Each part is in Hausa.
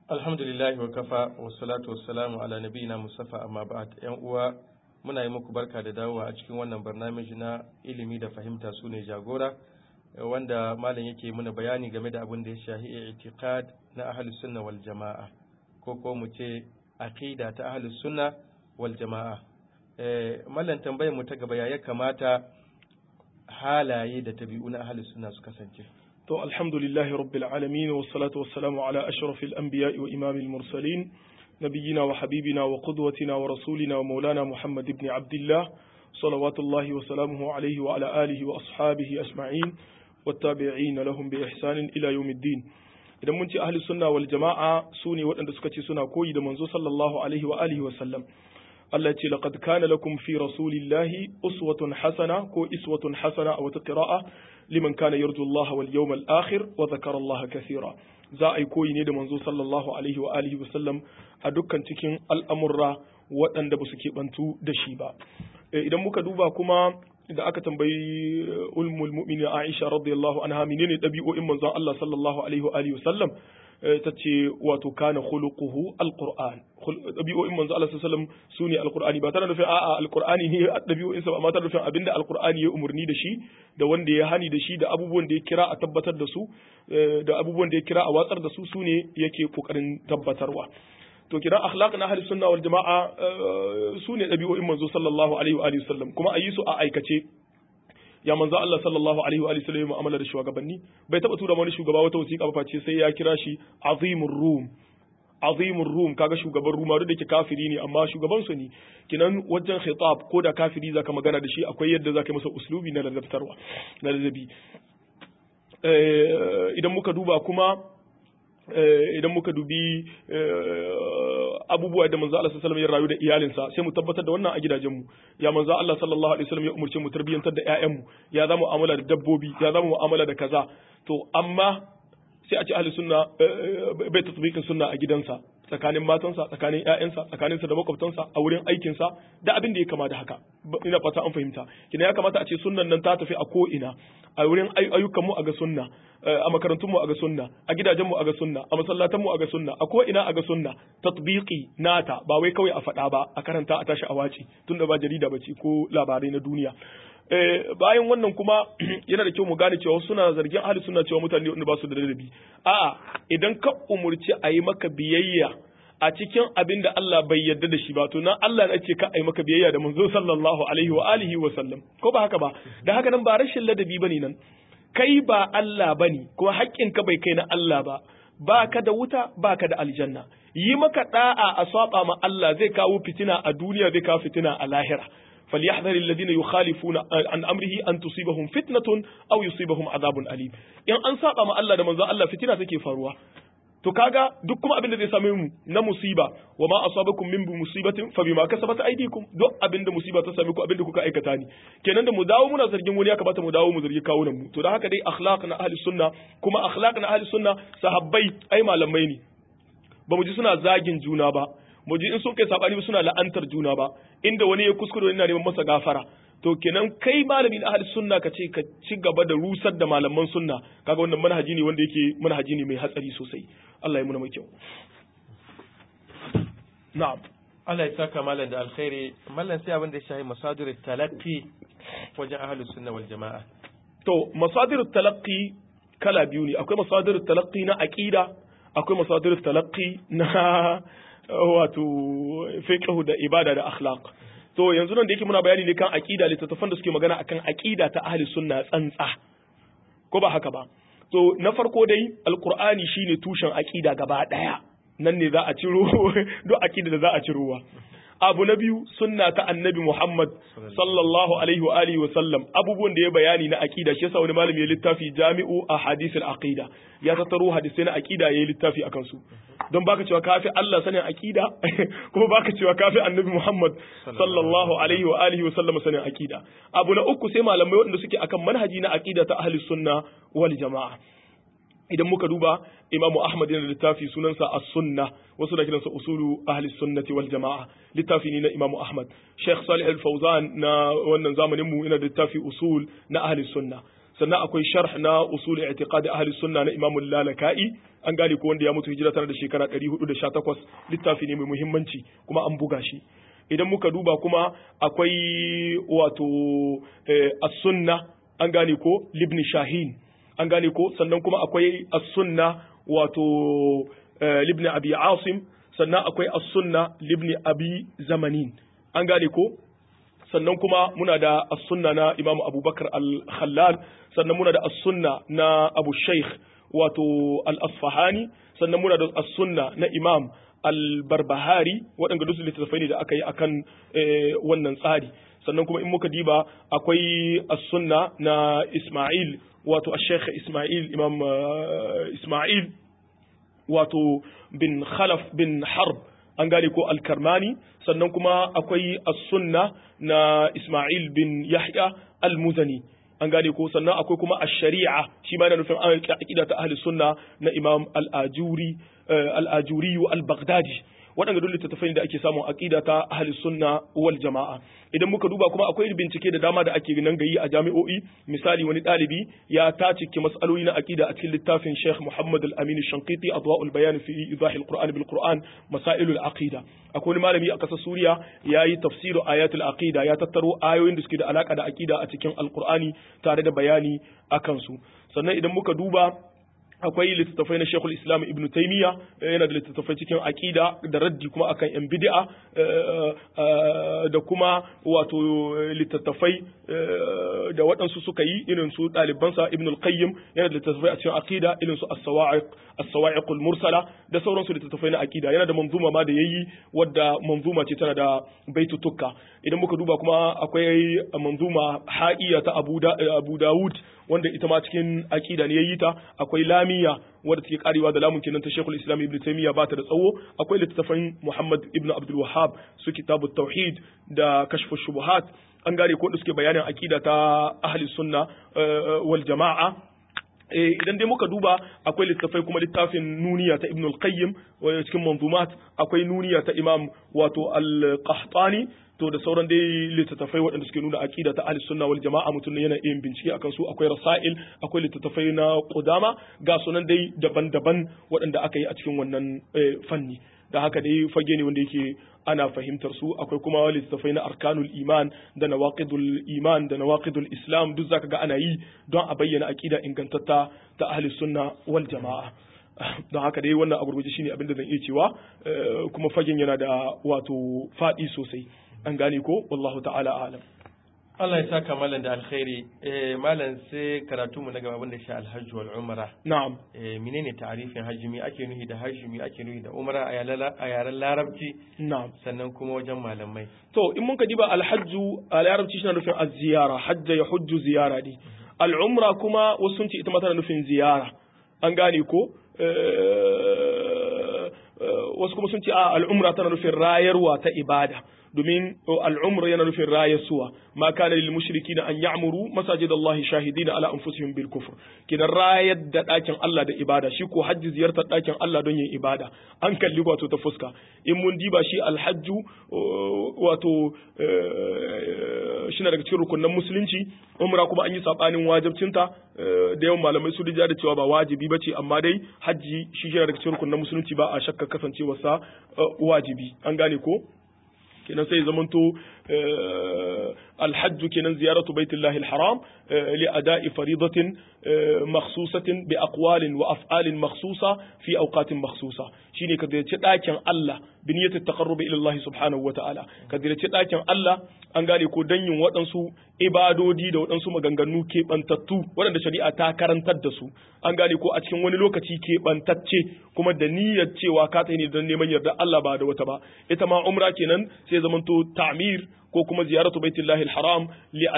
alhamdulillahi wa kafa wa salatu wa salamu ala nabiyina musafa amma ba'd yan uwa muna yi muku barka da dawowa a cikin wannan barnamiji na ilimi da fahimta su ne jagora wanda malam yake muna bayani game da abin da ya shahi i'tiqad na ahlus sunna wal jama'a ko ko mu ce aqida ta ahlus sunna wal jama'a eh mallan tambayar mu ta gaba ya kamata halaye da tabi'u na ahlus sunna su kasance to alhamdulillahi rabbil alamin was salatu was salamu ala ashrafil anbiya'i wa imamil mursalin نبينا وحبيبنا وقدوتنا ورسولنا ومولانا محمد بن عبد الله صلوات الله وسلامه عليه وعلى آله وأصحابه أجمعين والتابعين لهم بإحسان إلى يوم الدين idan mun ce ahli sunna wal jama'a su ne waɗanda suka ce suna koyi da manzo sallallahu alaihi wa alihi wa sallam Allah ce laqad kana lakum fi rasulillahi uswatun hasana ko iswatun hasana a wata qira'a liman kana yarju Allah wal yawmal akhir wa dhakara Allah kathira za a yi koyi ne da manzo sallallahu alaihi wa alihi wa sallam a dukkan cikin al'amurra waɗanda ba su keɓantu da shi ba idan muka duba kuma da aka tambayi ulmul mu'minin Aisha radiyallahu anha menene ɗabi'o'in manzon Allah sallallahu alaihi wa alihi wa sallam ta ce wato kana khuluquhu alquran dabi'o'in manzo Allah sallallahu alaihi wasallam sune alqurani ba tana nufin a'a alqurani ne dabi'o'in sa amma tana nufin abinda alqurani ya umurni da shi da wanda ya hani da shi da abubuwan da ya kira a tabbatar da su da abubuwan da ya kira a watsar da su sune yake kokarin tabbatarwa to kiran akhlaq na ahli sunna wal jama'a sune dabi'o'in manzo sallallahu alaihi wa alihi wasallam kuma ayi su a aikace ya manzo Allah sallallahu alaihi wa sallam ya mu'amala da shugabanni bai taba tura wani shugaba wata wasiƙa ba face sai ya kira shi azimur rum azimur rum kaga shugaban ruma duk da ke kafiri ne amma shugaban su ne kinan wajen khitab ko da kafiri zaka magana da shi akwai yadda zaka masa uslubi na ladabtarwa na ladabi idan muka duba kuma idan muka dubi abubuwa da manzo Allah sallallahu alaihi ya rayu da iyalinsa sai mu tabbatar da wannan a gidajenmu ya manzo Allah sallallahu alaihi wasallam ya umurce mu tarbiyantar da ƴaƴanmu ya zama mu'amala da dabbobi ya zama mu'amala da kaza to amma sai a ce ahli sunna bai tatbiqin sunna a gidansa tsakanin matansa tsakanin ƴaƴansa tsakaninsa da makwabtansa a wurin aikinsa da abin da ya kama da haka ina fata an fahimta kina ya kamata a ce sunnan nan ta tafi a ko ina a wurin ayyukan mu a ga sunna a makarantun mu a ga sunna a gidajen mu a ga sunna a masallatan mu a ga sunna a ko ina a ga sunna tatbiqi nata ba wai kawai a faɗa ba a karanta a tashi a waci tunda ba jarida bace ko labarai na duniya bayan wannan kuma yana da kyau mu gane cewa suna zargin ahli sunna cewa mutane wanda ba su da ladabi a'a idan ka umurci a yi maka biyayya a cikin abin da Allah bai yarda da shi ba to nan Allah ya ce ka a yi maka biyayya da manzo sallallahu alaihi wa alihi wa sallam ko ba haka ba da haka nan ba rashin ladabi bane nan kai ba Allah bane kuma haƙƙin ka bai kai na Allah ba ba ka da wuta ba ka da aljanna yi maka da'a a saba ma Allah zai kawo fitina a duniya zai kawo fitina a lahira فليحذر الذين يخالفون عن امره ان تصيبهم فتنه او يصيبهم عذاب اليم in an saba ma Allah da manzo Allah fitina take faruwa to kaga duk kuma abin da zai same mu na musiba wa ma asabakum min musibatin fa bima kasabat aydikum duk abin da musiba ta same ku abin da kuka aikata ne kenan da mu dawo muna zargin wani ya kamata mu dawo mu zargi kawunan mu to da haka dai akhlaq na ahli sunna kuma akhlaq na ahli sunna sahabbai ai malamai ne ba mu ji suna zagin juna ba mu ji in sun kai sabani ba suna la'antar juna ba inda wani ya kuskure yana neman masa gafara to kenan kai malamin ahli sunna ka ce ka ci gaba da rusar da malaman sunna kaga wannan manhaji ne wanda yake manhaji ne mai hatsari sosai Allah ya muna mai kyau na'am Allah ya saka malam da alkhairi mallan sai abin da ya shahi masadir talaqqi wajen ahli sunna wal jama'a to masadir talaqqi kala biyu ne akwai masadir talaqqi na aqida akwai masadir talaqqi na wato fiqh da ibada da akhlaq to yanzu nan da yake muna bayani ne kan aqida littattafan da suke magana akan aqida ta ahli sunna tsantsa ko ba haka ba to na farko dai alqur'ani shine tushen aqida gaba daya nan ne za a ciro duk aqida da za a cirowa abu na biyu sunna ta annabi Muhammad sallallahu alaihi wa alihi wa sallam abubuwan da ya bayani na aqida shi yasa wani malami ya littafi Jami'u Ahadith al-Aqida ya tattaro hadisai na aqida yayi littafi akan su don baka cewa kafi Allah sanin aqida kuma baka cewa kafi annabi Muhammad sallallahu alaihi wa alihi wa sallam sanin aqida abu na uku sai malamai waɗanda suke akan manhaji na aqida ta ahli sunna wal jama'a idan muka duba imamu ahmad yana da littafi sunansa as-sunna wasu da kiransa usulu ahli sunnati wal jama'a littafi ne na imamu ahmad sheikh salih al-fawzan na wannan zamanin mu yana da littafi usul na ahli sunna sannan akwai sharh na usul i'tiqad ahli sunna na imamu lalaka'i an gane ko wanda ya mutu hijira tana da shekara 418 littafi ne mai muhimmanci kuma an buga shi idan muka duba kuma akwai wato as-sunna an gane ko libni shahin an gane ko sannan kuma akwai as-sunna wato libni abi asim sannan akwai as-sunna libni abi zamanin an gane ko sannan kuma muna da as-sunna na Imam Abubakar al-Khallal sannan muna da as-sunna na Abu Sheikh wato al-Asfahani sannan muna da as-sunna na Imam al-Barbahari waɗanda duk littattafai ne da aka yi akan wannan tsari sannan kuma in muka diba akwai as-sunna na Ismail wato al-Sheikh Ismail Imam Ismail wato bin Khalaf bin Harb an gane ko al-Karmani sannan kuma akwai as-sunna na Ismail bin Yahya al-Muzani an gane ko sannan akwai kuma ash-shari'a shi ma yana nufin aqida ta ahli sunna na Imam al-Ajuri al-Ajuri al-Baghdadi waɗanda duk littattafai da ake samun aqida ta ahli sunna wal jama'a idan muka duba kuma akwai bincike da dama da ake nan gayi a jami'o'i misali wani ɗalibi ya tacike mas'aloli na aqida a cikin littafin Sheikh Muhammad Al-Amin Shanqiti Adwa'ul Bayan fi Idah al-Qur'an bil Qur'an Masailul Aqida akwai wani malami a ƙasar Suriya yayi tafsiru ayatul aqida ya tattaro ayoyin da suke da alaka da aqida a cikin Al-Qur'ani tare da bayani akan su sannan idan muka duba akwai littattafai na Sheikhul Islam Ibn Taymiyyah yana da littattafai cikin aqida da raddi kuma akan yan bid'a da kuma wato littattafai da waɗansu suka yi irin su ɗalibansa Ibn al-Qayyim yana da littattafai a cikin aqida irin su as-sawa'iq as-sawa'iq al-mursala da sauransu littattafai na aqida yana da manzuma ma da yayi wadda manzuma ce tana da baitutukka idan muka duba kuma akwai manzuma ha'iya ta Abu Abu Dawud wanda ita ma cikin aqida ne yayi ta akwai lamiya wadda take karewa da lamun kenan ta Sheikhul Islam Ibn Taymiyyah ba ta da tsawo akwai littattafan Muhammad Ibn Abdul Wahhab su kitabut tauhid da kashfu shubuhat an gane ko da suke bayanin aqida ta ahli sunna wal jama'a idan dai muka duba akwai littafai kuma littafin nuniya ta Ibn al-Qayyim cikin manzumat akwai nuniya ta Imam wato al-Qahtani to da sauran dai littattafai waɗanda suke nuna aqida ta ahli sunna wal jama'a mutum ne yana yin bincike akan su akwai rasail akwai littattafai na qudama ga sunan dai daban-daban waɗanda aka yi a cikin wannan fanni da haka dai fage ne wanda yake ana fahimtar su akwai kuma littattafai na arkanul iman da nawaqidul iman da nawaqidul islam duk zaka ga ana yi don a bayyana aqida ingantatta ta ahli sunna wal jama'a don haka dai wannan a gurguje shine abin da zan iya cewa kuma fagen yana da wato faɗi sosai an gane ko wallahu ta'ala alam Allah ya saka malam da alkhairi eh malam sai karatu mu na gaba abin da shi alhajj wal umra na'am eh menene ta'arifin hajji mi ake nuhi da hajji mi ake nuhi da umra a yaren larabci na'am sannan kuma wajen malamai to in mun ka diba alhajju a larabci shi na nufin az-ziyara hajja ya hujju ziyara ne al-umra kuma wasu sun ce ita ma tana nufin ziyara an gane ko wasu kuma sun ce a al'umra tana nufin rayarwa ta ibada domin al'umra yana nufin rayasuwa ma kana lil mushrikina an ya'muru masajid Allah shahidina ala anfusihim bil kufr kidan rayar da dakin Allah da ibada shi ko hajji ziyartar dakin Allah don yin ibada an kalli wato ta fuska in mun diba shi alhajju wato shi daga cikin rukunan musulunci umra kuma an yi sabanin wajibcinta da yawan malamai su da cewa ba wajibi bace amma dai hajji shi yana daga cikin rukunan musulunci ba a shakka kasancewarsa wajibi an gane ko kenan sai zamanto alhajju kenan ziyaratu baitullahi alharam li ada'i faridatin makhsusatin bi aqwalin wa af'alin makhsusa fi awqatin makhsusa shine ka ziyarci dakin Allah bi niyyati taqarrubi ila Allah subhanahu wa ta'ala ka ziyarci dakin Allah an gane ko dan yin waɗansu ibadodi da waɗansu maganganu keɓantattu waɗanda shari'a ta karantar da su an gane ko a cikin wani lokaci keɓantacce kuma da niyyar cewa ka tsaye ne don neman yarda Allah ba da wata ba ita ma umra kenan sai zamanto ta'mir ko kuma ziyaratu baitullahi alharam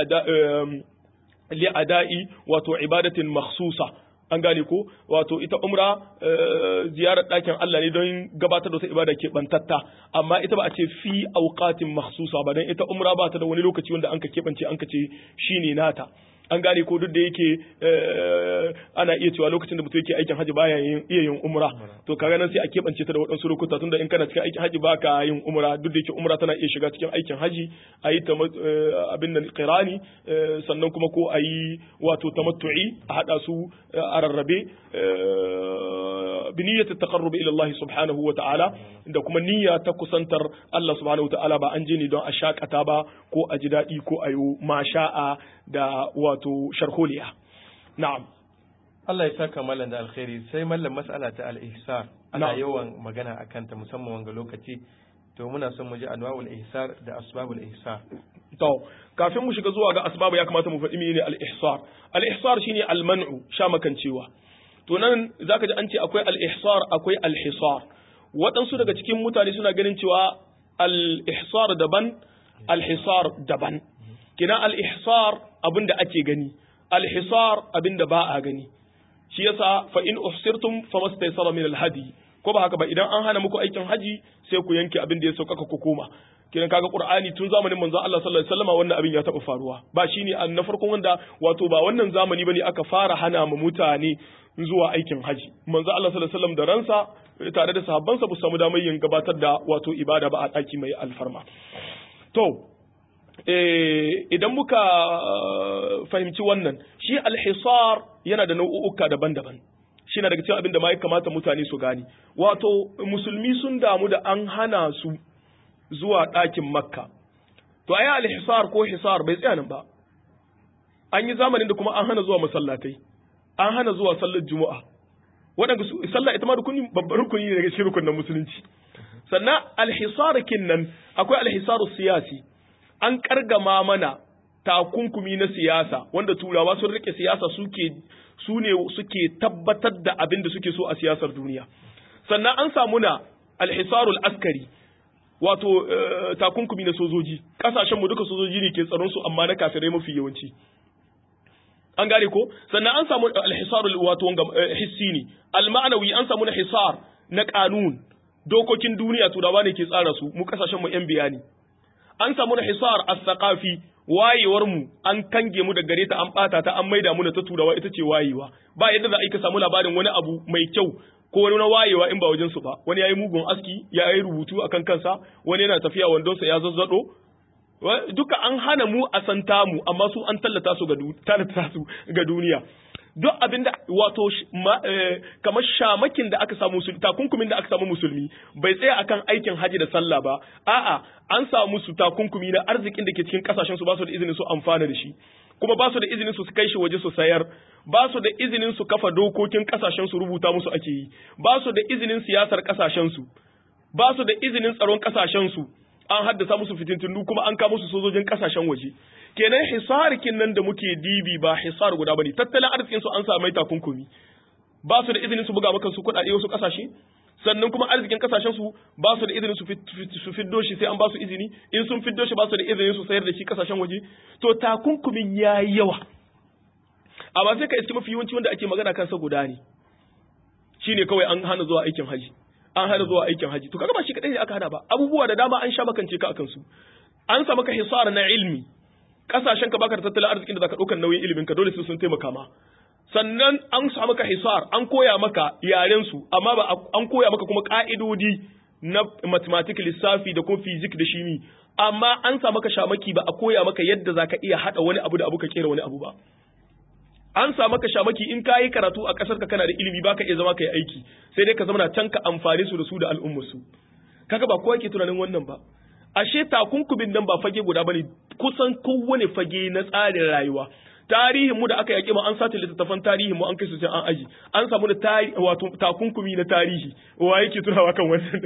li ada'i wato ibadatin makhsusa an gane ko wato ita umra ziyarar ɗakin Allah ne don gabatar da wata ibada ke bantatta amma ita ba a ce fi auqatin makhsusa ba dan ita umra ba ta da wani lokaci wanda anka keɓance anka ce shine nata an gane ko duk da yake ana iya cewa lokacin da mutum yake aikin haji baya yin iya yin umra to kaga nan sai a keɓance ta da waɗansu lokuta tunda in kana cikin aikin haji baka yin umra duk da yake umra tana iya shiga cikin aikin haji a yi abin nan qirani sannan kuma ko a yi wato tamattu'i a hada su a rarrabe bi niyyati taqarrub ila Allah subhanahu wa ta'ala da kuma niyya ta kusantar Allah subhanahu wa ta'ala ba an je ne don a shakata ba ko a ji daɗi ko a yi masha'a da wato sharholiya na'am Allah ya saka mallan da alkhairi sai mallan mas'ala ta al-ihsar ana yawan magana akan ta musamman wanga lokaci to muna son mu ji anwa'ul ihsar da asbabul ihsar to kafin mu shiga zuwa ga asbabu ya kamata mu faɗi menene al-ihsar al-ihsar shine al-man'u sha makancewa to nan zaka ji an ce akwai al-ihsar akwai al-hisar waɗansu daga cikin mutane suna ganin cewa al-ihsar daban al-hisar daban kina al-ihsar abinda ake gani al-hisar abinda ba a gani shi yasa fa in uhsirtum famastaysara min al-hadi ko ba haka ba idan an hana muku aikin haji sai ku yanke abin da ya sauƙaƙa ku koma kiran kaga qur'ani tun zamanin manzon Allah sallallahu alaihi wasallam wannan abin ya taɓa faruwa ba shine an na farkon wanda wato ba wannan zamani bane aka fara hana mu mutane zuwa aikin haji manzon Allah sallallahu alaihi wasallam da ransa tare da sahabbansa ba su samu damar yin gabatar da wato ibada ba a ɗaki mai alfarma to idan muka fahimci wannan shi alhisar yana da nau'uka daban-daban shi na daga cikin abin da ma ya kamata mutane su gane wato musulmi sun damu da an hana su zuwa ɗakin makka to ayi alhisar ko hisar bai tsaya nan ba an yi zamanin da kuma an hana zuwa masallatai an hana zuwa sallar juma'a waɗanda sallah ita ma rukuni babban rukuni ne daga cikin rukunin musulunci sannan alhisar nan akwai alhisaru siyasi an kargama mana takunkumi na siyasa wanda turawa sun rike siyasa suke su ne suke tabbatar da abin da suke so a siyasar duniya sannan an samu na alhisarul askari wato takunkumi na sojoji kasashen mu duka sojoji ne ke tsaron su amma na kafirai mafi yawanci an gane ko sannan an samu alhisarul wato hissi ne alma'anawi an samu na hisar na kanun dokokin duniya turawa ne ke tsara su mu kasashen mu yan bayani an samu na hisar as-saqafi wayewar mu an kange mu da gare ta an bata ta an maida mu ta turawa ita ce wayewa ba yadda za a yi ka samu labarin wani abu mai kyau ko wani na wayewa in ba wajen su ba wani yayi mugun aski ya yi rubutu akan kansa wani yana tafiya wandonsa ya zazzado duka an hana mu a santa mu amma su an tallata su ga tallata su ga duniya duk abinda wato kamar shamakin da aka samu musulmi takunkumin da aka samu musulmi bai tsaya akan aikin haji da sallah ba a'a an samu su takunkumi na arzikin da ke cikin kasashen su ba su da izinin su amfana da shi kuma ba su da izinin su kai shi waje su sayar ba su da izinin su kafa dokokin kasashen su rubuta musu ake yi ba su da izinin siyasar kasashen su ba su da izinin tsaron kasashen su an haddasa musu fitintunu kuma an kawo musu sojojin kasashen waje kenan hisarikin nan da muke dibi ba hisar guda bane tattalin arzikin su an sa mai takunkumi ba su da izinin su buga maka su kuɗaɗe wasu kasashe sannan kuma arzikin kasashen su ba su da izinin su su fiddo shi sai an ba su izini in sun fiddo shi ba su da izinin su sayar da shi kasashen waje to takunkumin yayi yawa amma sai ka iske mafi yawanci wanda ake magana kansa guda ne shine kawai an hana zuwa aikin haji an hana zuwa aikin haji to kaga ba shi kadai ne aka hana ba abubuwa da dama an sha makance ka akan su an sa maka hisara na ilmi kasashen ka baka da tattalin arzikin da zaka ɗaukar nauyin ilimin ka dole sai sun taimaka ma sannan an sa maka hisar an koya maka yaren su amma ba an koya maka kuma ka'idodi na mathematics lissafi da kuma physics da shimi amma an sa maka shamaki ba a koya maka yadda zaka iya hada wani abu da abu ka kera wani abu ba an sa maka shamaki in ka yi karatu a ƙasar ka kana da ilimi baka iya zama ka yi aiki sai dai ka zama can ka amfani su da su da al'ummar su kaga ba kowa ke tunanin wannan ba ashe takunkumin nan ba fage guda bane kusan kowane fage na tsarin rayuwa tarihin mu da aka yaƙi mu an sace littattafan tarihin mu an kai su can an aji an samu da tari wato takunkumi na tarihi wa yake tunawa kan wannan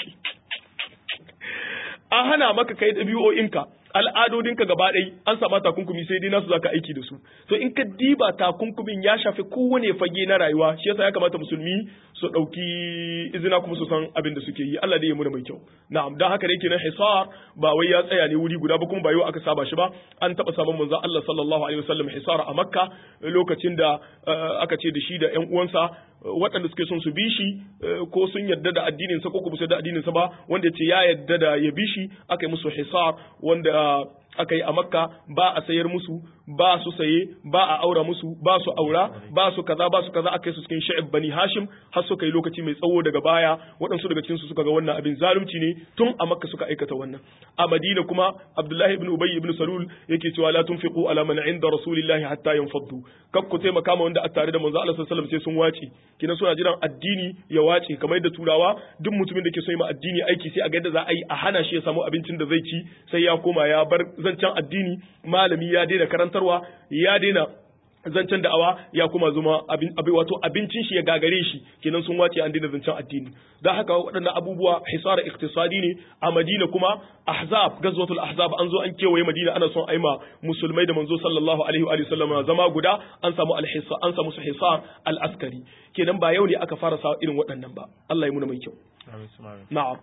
an hana maka kai ɗabi'o'inka al'adodinka gaba ɗai an sama takunkumi sai dai nasu zaka aiki da su to in ka diba takunkumin ya shafi kowane fage na rayuwa shi yasa ya kamata musulmi su ɗauki izina kuma su san abin da suke yi Allah dai ya muna mai kyau na'am dan haka da yake nan hisar ba wai ya tsaya ne wuri guda ba kuma ba yau aka saba shi ba an taɓa samun manzon Allah sallallahu alaihi wasallam hisar a Makka lokacin da aka ce da shi da ƴan uwansa waɗanda suke son su bi shi ko sun yarda da addinin sa ko kuma su yarda addinin sa ba wanda ya ce ya yarda da ya bi shi aka yi musu hisar wanda aka yi a makka ba a sayar musu ba su saye ba a aura musu ba su aura ba su kaza ba su kaza aka yi su cikin sha'ib bani hashim har suka yi lokaci mai tsawo daga baya waɗansu daga cikin su suka ga wannan abin zalunci ne tun a makka suka aikata wannan a madina kuma abdullahi ibn ubay ibn salul yake cewa la tunfiqu ala man inda rasulillahi hatta yanfaddu kak ku taimaka ma wanda a tare da manzo Allah sallallahu alaihi wasallam sai sun wace kina suna jiran addini ya wace kamar yadda turawa duk mutumin da ke so yi ma addini aiki sai a ga yadda za a yi a hana shi ya samu abincin da zai ci sai ya koma ya bar zancen addini malami ya daina karantarwa ya daina zancen da'awa ya kuma zuma abin abin wato abincin shi ya gagare shi kenan sun wace an daina zancen addini dan haka waɗannan abubuwa hisara iktisadi ne a Madina kuma ahzab gazwatul ahzab an zo an kewaye Madina ana son aima musulmai da manzo sallallahu alaihi wa sallam zama guda an samu alhisa an samu su hisar al-askari kenan ba yau ne aka fara sa irin waɗannan ba Allah ya muna mai kyau na'am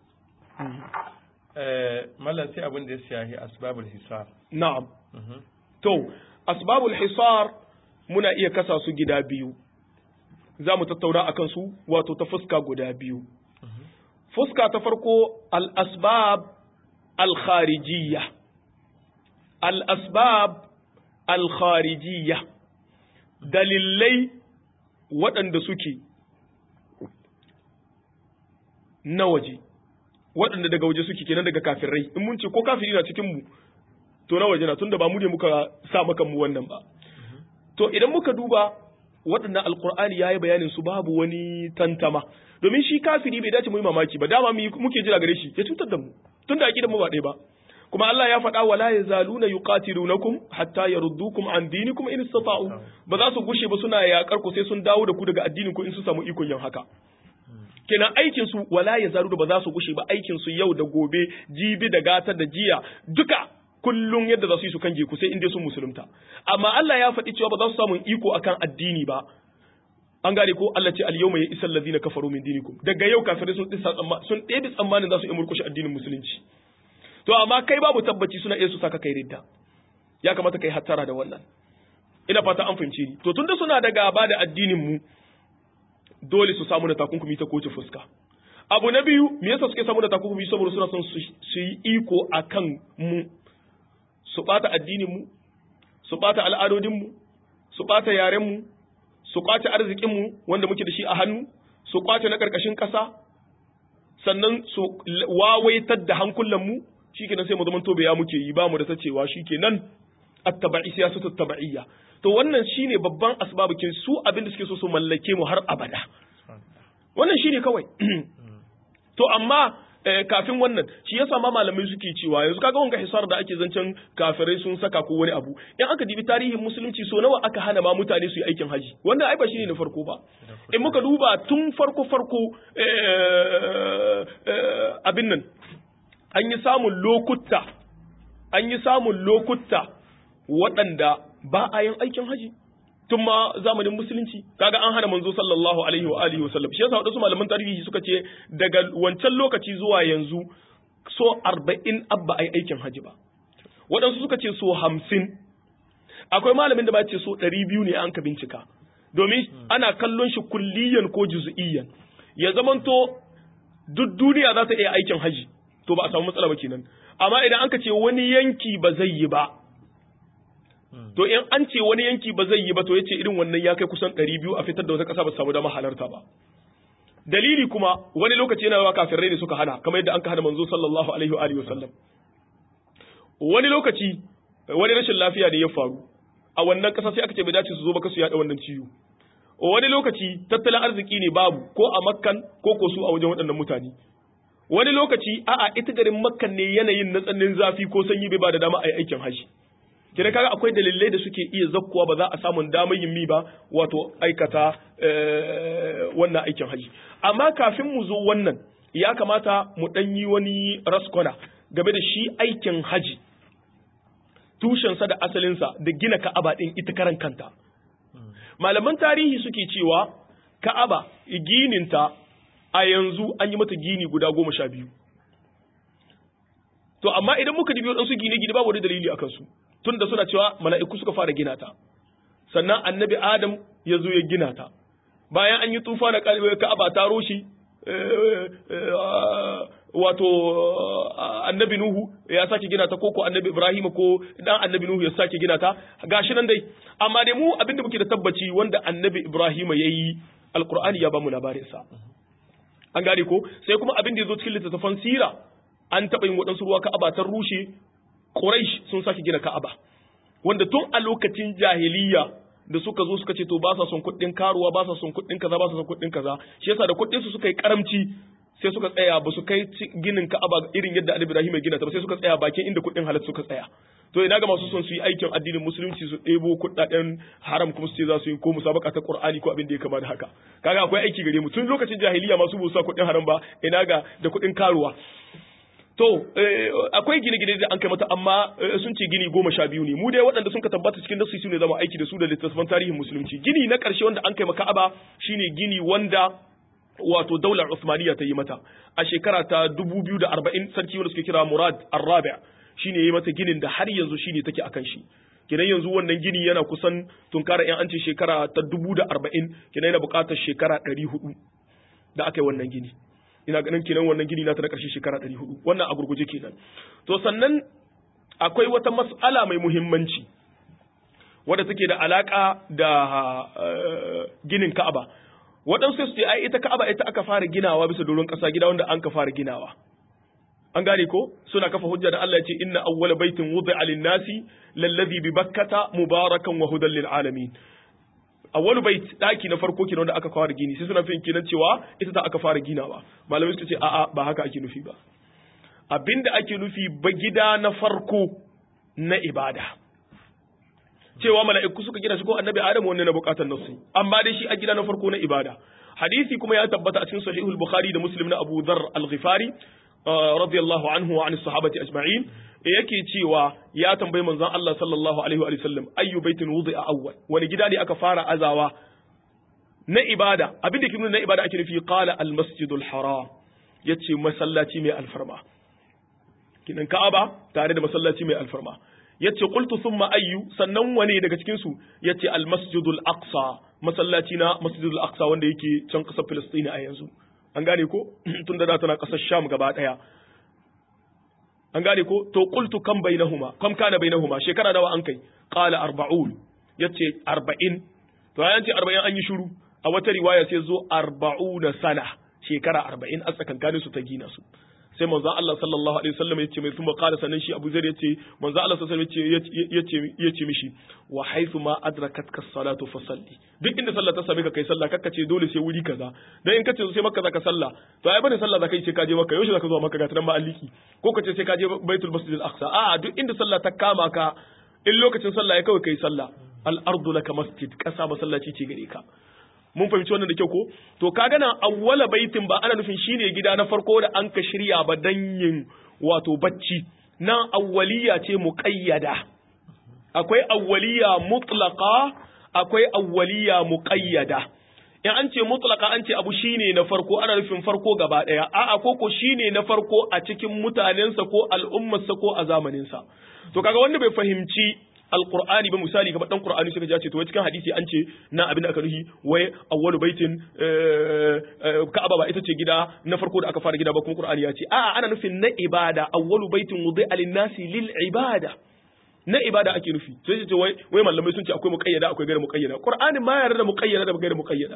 eh mallan sai abin da ya shahi asbabul hisar na'am to asbabul hisar muna iya kasa su gida biyu za mu tattauna a kansu wato ta fuska guda biyu fuska ta farko al-asbab al-kharijiyya al-asbab al-kharijiyya dalilai waɗanda suke na waje waɗanda daga waje suke kenan daga kafirai in mun ce ko kafiri na cikin mu to na waje na tunda ba mu ne muka sa maka mu wannan ba to idan muka duba waɗannan alkur'ani yayi bayanin su babu wani tantama domin shi kafiri bai dace mu yi mamaki ba dama muke jira gare shi ya cutar da mu tunda aqidan mu ba ɗaya ba kuma Allah ya faɗa wala yazaluna yuqatilunakum hatta yaruddukum an dinikum in istata'u ba za su gushe ba suna yakar ku sai sun dawo da ku daga addinin ku in su samu ikon yin haka kenan aikin su wala yazalu da ba za su gushe ba aikin su yau da gobe jibi da gata da jiya duka kullum yadda za su yi su kange ku sai in dai sun musulunta amma Allah ya faɗi cewa ba za su samu iko akan addini ba an gane ko Allah ce al-yawma ya isal ladina kafaru min dinikum daga yau kafirai sun tsisa tsamma sun ɗebe tsammanin za su yi murkushe addinin musulunci to amma kai babu tabbaci suna iya su saka kai ridda ya kamata kai hattara da wannan ina fata an fahimce ni to tunda suna da gaba da addinin mu dole su samu da takunkumi ta kowace fuska abu na biyu me yasa suke samu da takunkumi saboda suna son su yi iko akan mu su bata addinin mu su bata al'adodin mu su bata yaren mu su kwace arzikin mu wanda muke da shi a hannu su kwace na karkashin kasa sannan su wawaitar da hankulan mu shikenan sai mu zaman tobe ya muke yi ba mu da ta cewa shikenan attaba'i siyasatu taba'iyya to wannan shine babban asbabukin su abin da suke so su mallake mu har abada wannan shine kawai to amma kafin wannan shi yasa ma malamai suke cewa yanzu kaga wanga hisar da ake zancen kafirai sun saka ko wani abu in aka dibi tarihin musulunci so nawa aka hana ma mutane su yi aikin haji wannan ai ba shine na farko ba in muka duba tun farko farko abin nan an yi samun lokuta an yi samun lokuta waɗanda ba a yin aikin haji tun ma zamanin musulunci kaga an hana manzo sallallahu alaihi wa alihi wasallam shi yasa wadansu malaman tarihi suka ce daga wancan lokaci zuwa yanzu so 40 abba ai aikin haji ba wadansu suka ce so 50 akwai malamin da ba ce so 200 ne an ka bincika domin ana kallon shi kulliyan ko juz'iyyan ya zamanto duk duniya za ta iya aikin haji to ba a samu matsala ba kenan amma idan aka ce wani yanki ba zai yi ba to in an ce wani yanki ba zai yi ba to yace irin wannan ya kai kusan 200 a fitar da wata kasa ba samu dama halarta ba dalili kuma wani lokaci yana yawa kafirai ne suka hana kamar yadda an ka hana manzo sallallahu alaihi wa alihi wasallam wani lokaci wani rashin lafiya ne ya faru a wannan kasa sai aka ce bai dace su zo ba kasu yada wannan ciwo wani lokaci tattalin arziki ne babu ko a makkan ko ko su a wajen waɗannan mutane wani lokaci a'a ita garin makkan ne yanayin na tsannin zafi ko sanyi bai ba da dama a yi aikin haji kira kaga akwai dalilai da suke iya zakkuwa ba za a samun damar yin mi ba wato aikata wannan aikin haji amma kafin mu zo wannan ya kamata mu ɗan yi wani raskwana game da shi aikin haji tushensa da asalinsa da gina ka'aba ɗin ita karan kanta malaman tarihi suke cewa ka'aba gininta a yanzu an yi mata gini guda goma sha biyu to amma idan muka dibi waɗansu gine-gine babu wani dalili a kansu tun da suna cewa mala'iku suka fara gina ta sannan annabi adam ya zo ya gina ta bayan an yi tufa na ka'aba ta roshi wato annabi Nuhu ya sake gina ta koko annabi Ibrahim ko dan annabi Nuhu ya sake gina ta gashi nan dai amma dai mu abinda muke da tabbaci wanda annabi Ibrahim yayi alqur'ani ya bamu labarin sa an gane ko sai kuma abin da yazo cikin littattafan sira an taba yin wadansu ruwa Ka'aba ta rushe Quraysh sun sake gina Ka'aba wanda tun a lokacin jahiliya da suka zo suka ce to ba sa son kuɗin karuwa ba sa son kuɗin kaza ba sa son kuɗin kaza shi yasa da kuɗin su suka yi karamci sai suka tsaya ba su kai ginin Ka'aba irin yadda Annabi Ibrahim ya gina ta ba sai suka tsaya bakin inda kuɗin halatta suka tsaya to ina ga masu son su yi aikin addinin musulunci su ɗebo kuɗaɗen haram kuma su ce za su yi ko musabaka ta Qur'ani ko abin da ya kama da haka kaga akwai aiki gare mu tun lokacin jahiliya masu ba su sa kuɗin haram ba ina ga da kuɗin karuwa To, akwai gine-gine da an kai mata amma sun ce gini goma sha biyu ne. Mu dai waɗanda sun ka tabbata cikin nasu su ne zama aiki da su da littattafan tarihin musulunci. Gini na ƙarshe wanda an kai maka Ka'aba shine gini wanda wato daular Usmaniya ta yi mata. A shekara ta dubu biyu da arba'in sarki wanda suke kira Murad Arrabi shine ya yi mata ginin da har yanzu shine take akan shi. Kenan yanzu wannan gini yana kusan tunkara yan an ce shekara ta dubu da arba'in kenan yana buƙatar shekara ɗari hudu da aka yi wannan gini. ina ganin kenan wannan gini na ta na ƙarshe shekara ɗari hudu wannan a gurguje kenan to sannan akwai wata mas'ala mai muhimmanci wadda take da alaƙa da ginin ka'aba waɗansu su ce ai ita ka'aba ita aka fara ginawa bisa doron ƙasa gida wanda an ka fara ginawa an gane ko suna kafa hujja da Allah ya ce inna awwala baitin wudi'a lin-nasi lallazi bi bakkata mubarakan wa hudan lil alamin awwalu bait daki na farko kenan da aka fara gini sai suna fin kenan cewa ita ta aka fara ginawa malamai suka ce a'a ba haka ake nufi ba abinda ake nufi ba gida na farko na ibada cewa mala'iku suka gina shi ko annabi adamu wannan na bukatar nasu amma dai shi a gida na farko na ibada hadisi kuma ya tabbata a cikin sahihul bukhari da muslim na abu dharr al-ghifari radiyallahu anhu wa an sahabati ajma'in yake cewa ya tambayi manzon Allah sallallahu alaihi wa sallam ayyu baitin wudi'a awwal wani gida ne aka fara azawa na ibada abin da ke nuna na ibada ake nufi qala al masjidul haram yace masallaci mai alfarma kinan ka'aba tare da masallaci mai alfarma yace qultu thumma ayyu sannan wani daga cikin su yace al masjidul aqsa masallaci na masjidul aqsa wanda yake can kasar Filistin a yanzu an gane ko tun da tana kasar Sham gaba daya an gane ko to qultu kam bainahuma kam kana bainahuma shekara nawa an kai qala arba'un yace 40 to ayan ce 40 an yi shiru a wata riwaya sai zo 40 sana shekara 40 a tsakankanin su ta gina su sai manzo Allah sallallahu alaihi wasallam yace mai kuma qala sanan shi Abu Zar yace manzo Allah sallallahu alaihi wasallam yace yace mishi wa haythu ma adrakatka as-salatu fasalli duk inda sallah ta same ka kai sallah kakka ce dole sai wuri kaza dan in kace sai makka zaka sallah to ai bane sallah zaka yi sai ka je makka yaushe zaka zo makka ga tanan ma alliki ko kace sai ka je baitul masjid al-aqsa a duk inda sallah ta kama ka in lokacin sallah ya kawai kai sallah al-ardu laka masjid kasa masallaci ce gare ka mun fahimci wannan da kyau ko to kaga nan awwala baitin ba ana nufin shine gida na farko da an ka shirya ba dan yin wato bacci nan awwaliya ce muqayyada akwai awwaliya mutlaqa akwai awwaliya muqayyada in an ce mutlaqa an ce abu shine na farko ana nufin farko gaba daya a'a ko ko shine na farko a cikin mutanensa ko al'ummarsa ko a zamaninsa to kaga wanda bai fahimci alqur'ani ba misali kamar dan qur'ani suka ji ce to cikin hadisi an ce na abin da aka nuhi wai awwalu baitin ka'aba ba ita ce gida na farko da aka fara gida ba kuma qur'ani ya ce a'a ana nufin na ibada awwalu baitin wudi'a lin-nasi lil ibada na ibada ake nufi sai ce wai wai malamai sun ce akwai muqayyada akwai gairu muqayyada qur'ani ma yarda da muqayyada da gairu muqayyada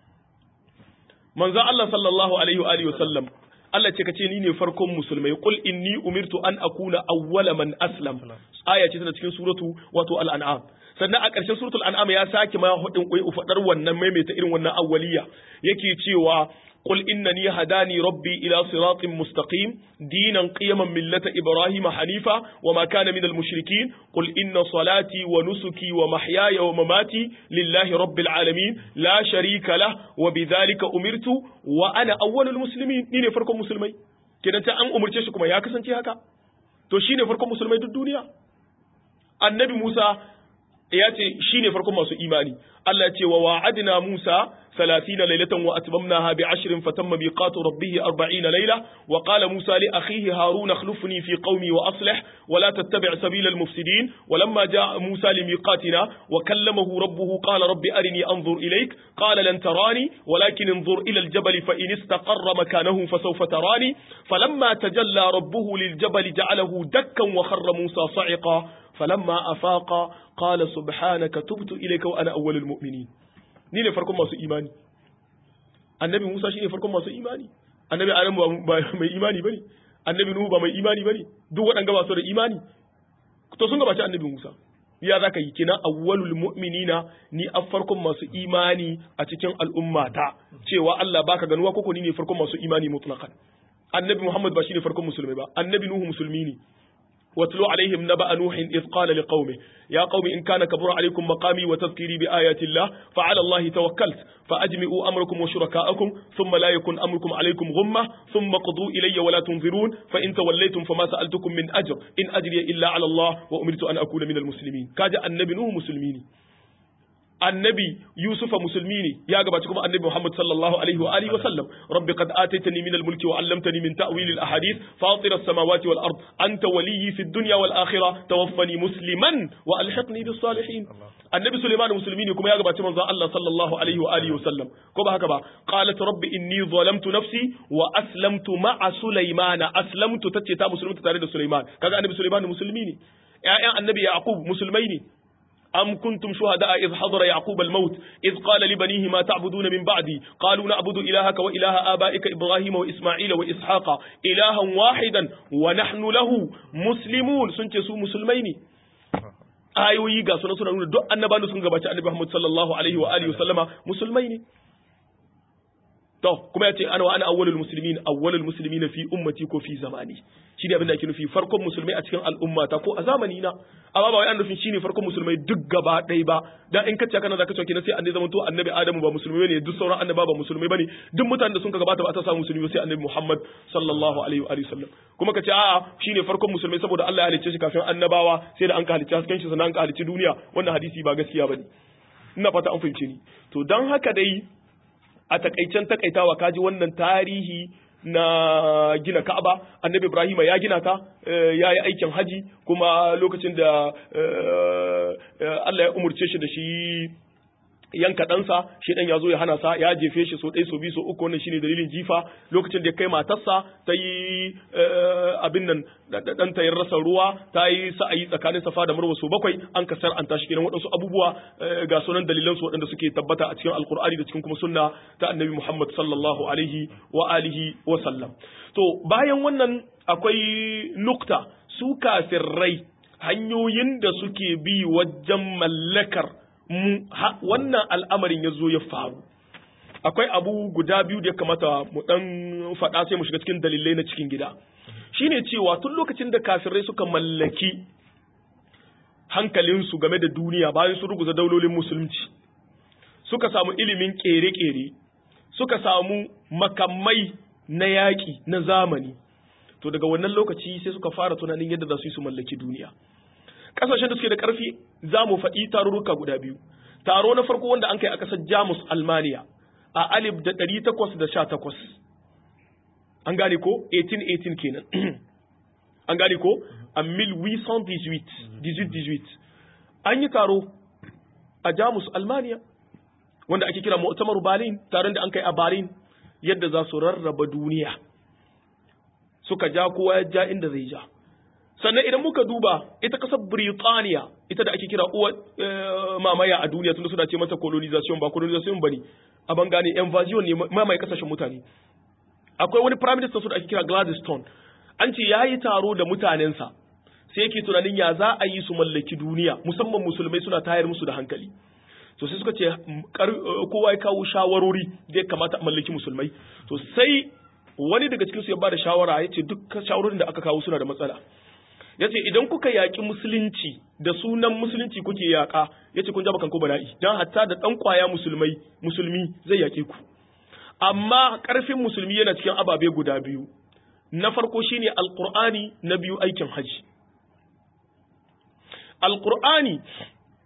manzo Allah sallallahu alaihi wa alihi wa sallam Allah ce kace ni ne farkon musulmai qul inni umirtu an akuna awwala man aslam aya ce tana cikin suratu wato al-an'am sannan a ƙarshen suratul an'am ya sake ma hudin koyi ufadar wannan maimaita irin wannan awwaliya yake cewa قل إنني هداني ربي إلى صراط مستقيم دينا قيما ملة إبراهيم حنيفا وما كان من المشركين قل إن صلاتي ونسكي ومحياي ومماتي لله رب العالمين لا شريك له وبذلك أمرت وأنا أول المسلمين نيني فرق مسلمي كده أنت أن أمرت شكما يا كسنتي هكا to shine farkon musulmai duk duniya annabi Musa ya ce shine farkon masu imani Allah ya ce wa wa'adna Musa 30 laylatan wa atmamnaha bi 10 fatamma miqatu rabbih 40 layla wa qala Musa li akhihi Harun akhlifni fi qaumi wa aslih wa la tattabi' sabila al-mufsidin wa lamma jaa Musa limiqatina wa kallamahu rabbuhu qala rabbi arini anzur ilayk qala lan tarani walakin انظر إلى الجبل فإن استقر مكانه فسوف تراني فلما تجلى ربه للجبل جعله دكا وخر موسى صعقا فلما أفاق قال سبحانك تبت إليك وأنا أول المؤمنين نيني فركم masu imani annabi Musa shine farkon masu imani annabi Adam ba mai imani bane annabi Nuhu ba mai imani bane duk waɗanda ba su da imani to sun gabaci annabi Musa ya zaka yi kina awwalul mu'minina ni a farkon masu imani a cikin al'ummata cewa Allah baka ganuwa koko ni ne farkon masu imani mutlaqan annabi Muhammad ba shine farkon musulmi ba annabi Nuhu musulmi ne واتلو عليهم نبأ نوح إذ قال لقومه يا قوم إن كان كبر عليكم مقامي وتذكيري بآيات الله فعلى الله توكلت فأجمعوا أمركم وشركاءكم ثم لا يكن أمركم عليكم غمة ثم قضوا إلي ولا تنظرون فإن توليتم فما سألتكم من أجر إن أجري إلا على الله وأمرت أن أكون من المسلمين كاجا النبي نوح مسلمين annabi Yusufa musulmi ne ya gabaci kuma annabi Muhammad sallallahu alaihi wa alihi wa sallam rabbi qad ataitani min al-mulki wa 'allamtani min ta'wil al-ahadith fatir as-samawati wal ard anta waliyyi fid dunya wal akhirah tawaffani musliman wa alhiqni bis salihin annabi Sulaiman musulmi ne kuma ya gabaci manzon Allah sallallahu alaihi wa alihi wa sallam ko ba haka ba qalat rabbi inni zalamtu nafsi wa aslamtu ma'a Sulaiman aslamtu tace ta musulmi tare da Sulaiman kaga annabi Sulaiman musulmi ne ƴaƴan annabi Yaqub musulmai ne أم كنتم شهداء إذ حضر يعقوب الموت إذ قال لبنيه ما تعبدون من بعدي قالوا نعبد إلهك وإله آبائك إبراهيم وإسماعيل وإسحاق إلها واحدا ونحن له مسلمون سنتسو مسلمين ayoyi ga suna suna nuna duk annabawan sun gabaci annabi Muhammad sallallahu alaihi wa alihi wa sallama musulmai ne to kuma yace ana wa ana awwalul muslimin awwalul muslimin fi ummati ko fi zamani shi ne abin da ake nufi farkon musulmai a cikin al'ummata ko a zamani na amma ba wai an nufin shine farkon musulmai duk gaba ɗaya ba dan in kace kana zaka cewa sai annabi zaman to annabi adamu ba musulmai bane duk sauran annaba ba musulmai bane duk mutanen da sun ka gabata ba ta samu musulmi sai annabi Muhammad sallallahu alaihi wa sallam kuma kace a'a shine farkon musulmai saboda Allah ya halicce shi kafin annabawa sai da an ka halicce hasken shi sannan an ka halicci duniya wannan hadisi ba gaskiya bane ina fata an fahimce ni to dan haka dai a takaicen takaitawa kaji wannan tarihi na gina Ka'aba annabi Ibrahim ya gina ta ya yi aikin haji kuma lokacin da Allah ya umurce shi da shi yanka ɗansa shi ɗan ya zo ya hana sa ya jefe shi so ɗaya so biyu so uku wannan shine dalilin jifa lokacin da ya kai matarsa ta yi abin nan ɗan ta rasa ruwa ta yi sa'ayi tsakanin safa da marwa so bakwai an kasar an tashi kenan waɗansu abubuwa ga sunan dalilan su waɗanda suke tabbata a cikin alkur'ani da cikin kuma sunna ta annabi muhammad sallallahu alaihi wa alihi wa sallam to bayan wannan akwai nukta su kafirrai hanyoyin da suke bi wajen mallakar mu wannan al'amarin ya zo ya faru akwai abu guda biyu da ya kamata mu dan faɗa sai mu shiga cikin dalilai na cikin gida shine cewa tun lokacin da kafirai suka mallaki hankalinsu game da duniya bayan su ruguza daulolin musulunci suka samu ilimin ƙere-ƙere suka samu makamai na yaƙi na zamani to daga wannan lokaci sai suka fara tunanin yadda za su yi su mallaki duniya kasashen da suke da karfi za mu faɗi tarurruka guda biyu taro na farko wanda an kai a ƙasar jamus almaniya a alif da ɗari takwas da sha takwas an gane ko 1818 kenan an gane ko a 1818 an yi taro a jamus almaniya wanda ake kira mu'tamaru berlin taron da an kai a berlin yadda za su rarraba duniya suka ja kowa ya ja inda zai ja sannan idan muka duba ita kasar Birtaniya ita da ake kira uwa mamaya a duniya tunda suna ce mata colonization ba colonization bane a bangane invasion ne mamaye kasashen mutane akwai wani prime minister su da ake kira Gladstone an ce yayi taro da mutanensa sai yake tunanin ya za a yi su mallaki duniya musamman musulmai suna tayar musu da hankali to sai suka ce kowa ya kawo shawarori da ya kamata a mallaki musulmai to sai wani daga cikin su ya bada shawara ya ce duk shawarorin da aka kawo suna da matsala ya ce idan kuka yaƙi musulunci da sunan musulunci kuke yaƙa ya ce kun jaba kanko bala'i don hatta da ɗan ƙwaya musulmai musulmi zai yaƙe ku amma ƙarfin musulmi yana cikin ababe guda biyu na farko shine alƙur'ani na biyu aikin haji alƙur'ani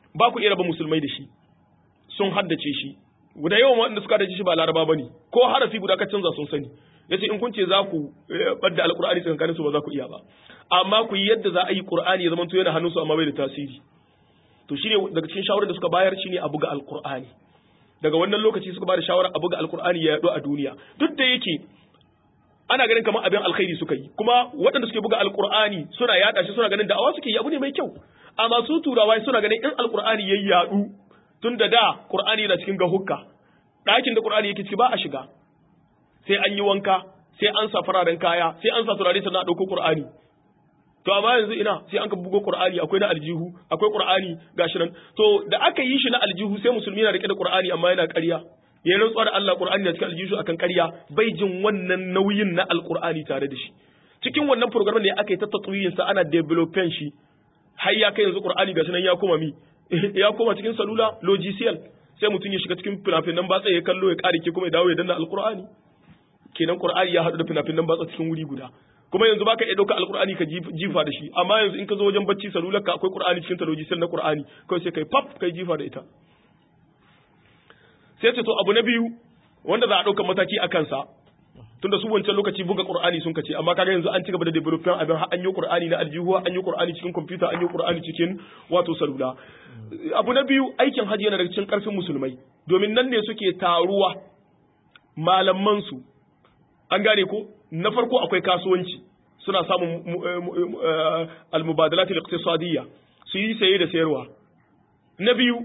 ba ku iya raba musulmai da shi sun haddace shi guda yawan waɗanda suka haddace shi ba laraba bane ko harafi guda ka canza sun sani yace in kun ce za ku badda alqur'ani tsakankanin su ba za ku iya ba amma ku yi yadda za a yi qur'ani ya zama to yana hannunsu amma bai da tasiri to shine daga cikin shawarar da suka bayar shine a buga alqur'ani daga wannan lokaci suka bada shawara a buga alqur'ani ya yado a duniya duk da yake ana ganin kamar abin alkhairi suka yi kuma waɗanda suke buga alqur'ani suna yada shi suna ganin da'awa suke yi abu ne mai kyau amma su turawa suna ganin in alqur'ani yayi yadu tun da da qur'ani yana cikin gahukka ɗakin da qur'ani yake ciki ba a shiga sai an yi wanka sai an sa fararen kaya sai an sa turare sannan a ɗauko qur'ani to amma yanzu ina sai an ka bugo qur'ani akwai na aljihu akwai qur'ani gashi nan to da aka yi shi na aljihu sai musulmi na rike da qur'ani amma yana ƙarya ya rantsuwa da Allah qur'ani na cikin aljihu akan ƙarya bai jin wannan nauyin na alqur'ani tare da shi cikin wannan program ne aka yi ta tatwiyin sa ana developing shi har ya kai yanzu qur'ani gashi nan ya koma mi ya koma cikin salula logiciel sai mutum ya shiga cikin fina-finan batsa ya kallo ya kare ke kuma ya dawo ya danna alqur'ani kenan qur'ani ya haɗu da fina-finan batsa cikin wuri guda kuma yanzu baka iya ɗauka alkur'ani ka jifa da shi amma yanzu in ka zo wajen bacci salular ka akwai qur'ani cikin taloji sai na qur'ani kawai sai kai pap kai jifa da ita sai ce to abu na biyu wanda za a ɗauka mataki a kansa tunda su wancan lokaci buga qur'ani sun kace amma kaga yanzu an ci gaba da development abin har an yi qur'ani na aljihuwa an yi qur'ani cikin computer an yi qur'ani cikin wato salula abu na biyu aikin hajji yana daga cikin karfin musulmai domin nan ne suke taruwa malaman su an gane ko na farko akwai kasuwanci suna samun almubadalat al-iqtisadiyya su yi saye da sayarwa na biyu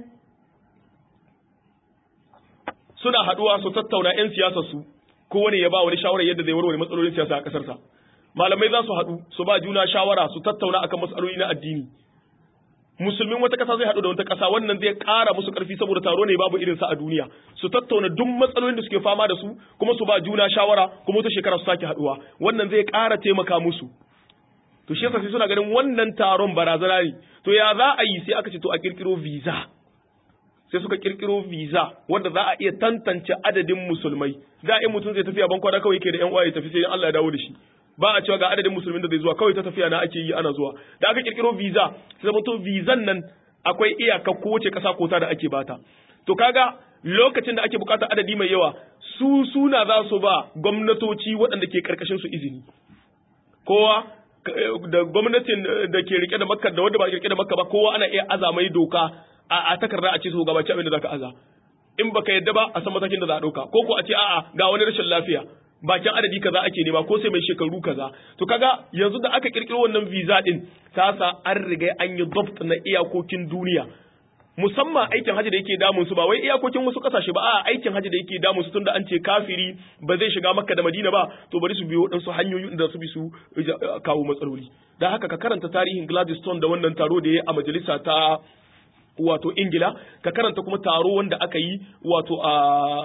suna haduwa su tattauna yan siyasar su kowane ya ba wani shawara yadda zai warware matsalolin siyasa a kasar sa malamai za su haɗu su ba juna shawara su tattauna akan matsaloli na addini musulmin wata ƙasa zai haɗu da wata ƙasa wannan zai ƙara musu ƙarfi saboda taro ne babu irinsa a duniya su tattauna duk matsalolin da suke fama da su kuma su ba juna shawara kuma wata shekara su sake haɗuwa wannan zai ƙara taimaka musu to shi yasa sai suna ganin wannan taron barazana ne to ya za a yi sai aka ce to a kirkiro visa sai suka kirkiro visa wanda za a iya tantance adadin musulmai da in mutum zai tafi a bankwana kawai yake da yan uwa ya tafi sai Allah ya dawo da shi ba a cewa ga adadin musulmin da zai zuwa kawai ta tafiya na ake yi ana zuwa da aka kirkiro visa sai zama to visan nan akwai iyaka kowace kasa kota da ake bata to kaga lokacin da ake bukatar adadi mai yawa su suna za su ba gwamnatoci waɗanda ke karkashin su izini kowa da gwamnatin da ke rike da makka da wanda ba rike da makka ba kowa ana iya aza mai doka a takarda a ce su gabaci abin da zaka aza in baka yadda ba a san matakin da za a dauka ko ko a ce a'a ga wani rashin lafiya bakin adadi kaza ake nema ko sai mai shekaru kaza to kaga yanzu da aka kirkiro wannan visa din ta sa an riga an yi dabt na iyakokin duniya musamman aikin haji da yake damun su ba wai iyakokin wasu kasashe ba a aikin haji da yake damun su tunda an ce kafiri ba zai shiga makka da madina ba to bari su biyo waɗansu hanyoyi da su bi su kawo matsaloli da haka ka karanta tarihin Gladstone da wannan taro da ya a majalisa ta wato ingila ka karanta kuma taro wanda aka yi wato a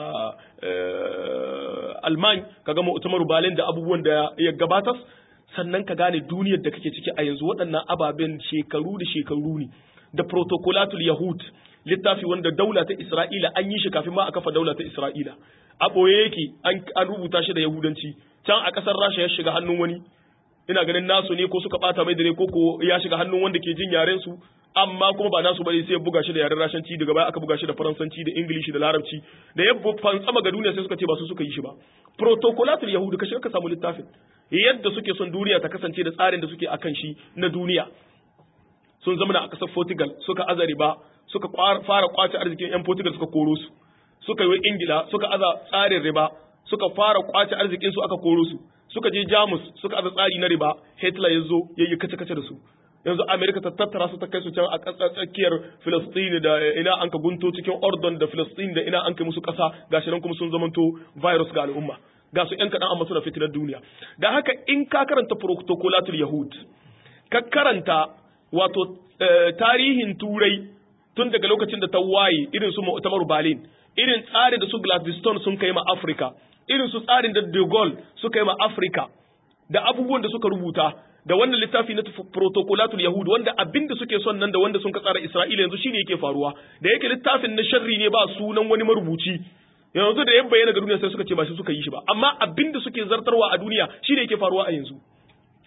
alman ka gama utamaru balin da abubuwan da ya gabatar sannan ka gane duniyar da kake ciki a yanzu waɗannan ababen shekaru da shekaru ne da protocolatul yahud littafi wanda daula ta isra'ila an yi shi kafin ma a kafa daula ta isra'ila a ɓoye yake an rubuta shi da yahudanci can a ƙasar rasha ya shiga hannun wani ina ganin nasu ne ko suka ɓata mai dare ko ko ya shiga hannun wanda ke jin yaren su amma kuma ba nasu bane sai ya buga shi da yaren rashanci daga baya aka buga shi da faransanci da ingilishi da larabci da ya fantsama ga duniya sai suka ce ba su suka yi shi ba protocolatul yahudu ka shiga ka samu littafin yadda suke son duniya ta kasance da tsarin da suke akan shi na duniya sun zama a kasar Portugal suka aza riba suka fara kwace arzikin yan Portugal suka koro su suka yi Ingila suka aza tsarin riba suka fara kwace arzikin su aka koro su suka je Jamus suka aza tsari na riba Hitler ya zo yayi kace kace da su yanzu Amerika ta tattara su ta kai su can a ƙasar tsakiyar Filistin da ina an ka gunto cikin Ordon da Filistin da ina an kai musu ƙasa gashi nan kuma sun zamanto virus ga al'umma ga su ƴan kaɗan amma suna fitinar duniya da haka in ka karanta protocolatul yahud ka karanta wato tarihin turai tun daga lokacin da ta waye irin su mu'tamar Berlin irin tsarin da su Gladstone sun kai ma Africa irin su tsarin da De Gaulle suka yi ma Africa da abubuwan da suka rubuta da wannan littafi na protocolatul yahud wanda abin da suke son nan da wanda sun ka tsara Isra'ila yanzu shine yake faruwa da yake littafin na sharri ne ba sunan wani marubuci yanzu da ya bayyana ga duniya sai suka ce ba shi suka yi shi ba amma abin da suke zartarwa a duniya shine yake faruwa a yanzu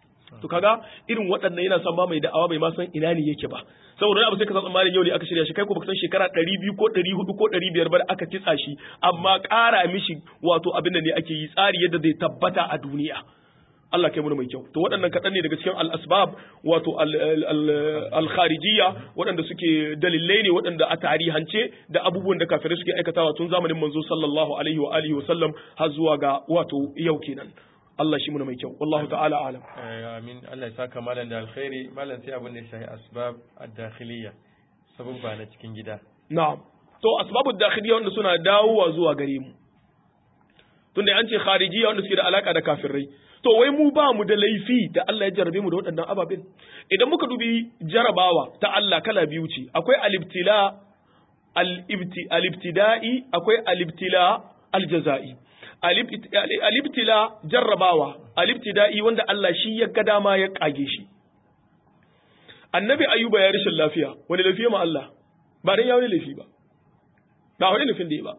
to kaga irin waɗannan yana son ba mai da'awa bai ma san ina ne yake ba saboda wani abu sai ka san tsammanin yau ne aka shirya shi kai ko baka san shekara 200 ko 400 ko 500 ba da aka kitsa shi amma ƙara mishi wato abin da ne ake yi tsari yadda zai tabbata a duniya Allah kai mu mai kyau to waɗannan kaɗan ne daga cikin al-asbab wato al-kharijiyya waɗanda suke dalilai ne waɗanda a tarihance da abubuwan da kafirai suke aikatawa tun zamanin manzo sallallahu alaihi wa alihi wa sallam har zuwa ga wato yau kenan Allah shi muna mai kyau wallahu ta'ala alam amin Allah ya saka malam da alkhairi malam sai abin da ya shahi asbab ad-dakhiliyya sababba na cikin gida na'am to asbabud dakhiliyya wanda suna dawowa zuwa gare mu tunda an ce kharijiyya wanda suke da alaka da kafirai to wai mu ba mu da laifi da Allah ya jarabe mu da waɗannan ababen idan muka dubi jarabawa ta Allah kala biyu ce akwai alibtila alibtida'i akwai alibtila aljaza'i alibtila jarrabawa alibtida'i wanda Allah shi ya ga dama ya kage shi annabi ayuba ya rashin lafiya wani lafiya ma Allah ba dan ya wani laifi ba ba wani laifin da ya ba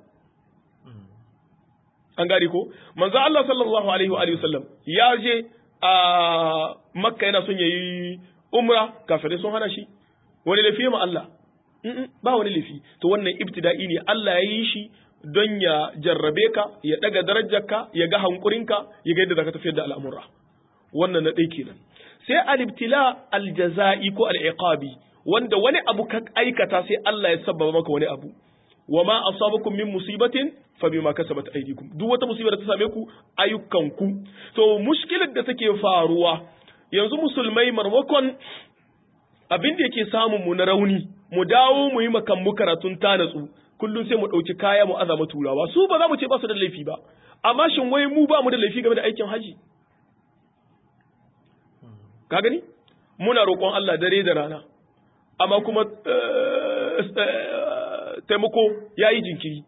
an gari ko manzo Allah sallallahu alaihi wa alihi wasallam ya je a makka yana son yayi umra kafirai sun hana shi wani lafiya ma Allah ba wani lafi to wannan ibtida'i ne Allah ya yi shi don ya jarrabe ka ya daga darajarka ya ga hankurinka ya ga yadda zaka tafiyar da al'amura wannan na ɗaya kenan sai al-ibtila al-jaza'i ko al-iqabi wanda wani abu ka aikata sai Allah ya sabbaba maka wani abu wa ma asabakum min musibatin fa bima kasabat aydikum duk wata musibar da ta same ku ayyukanku to mushkilar da take faruwa yanzu musulmai marmakon abin da yake samun mu na rauni mu dawo mu yi makan mu karatun tanatsu kullum sai mu ɗauki kaya mu azama turawa su ba za mu ce ba su da laifi ba amma shin wai mu ba mu da laifi game da aikin haji ka gani muna roƙon Allah dare da rana amma kuma taimako ya yi jinkiri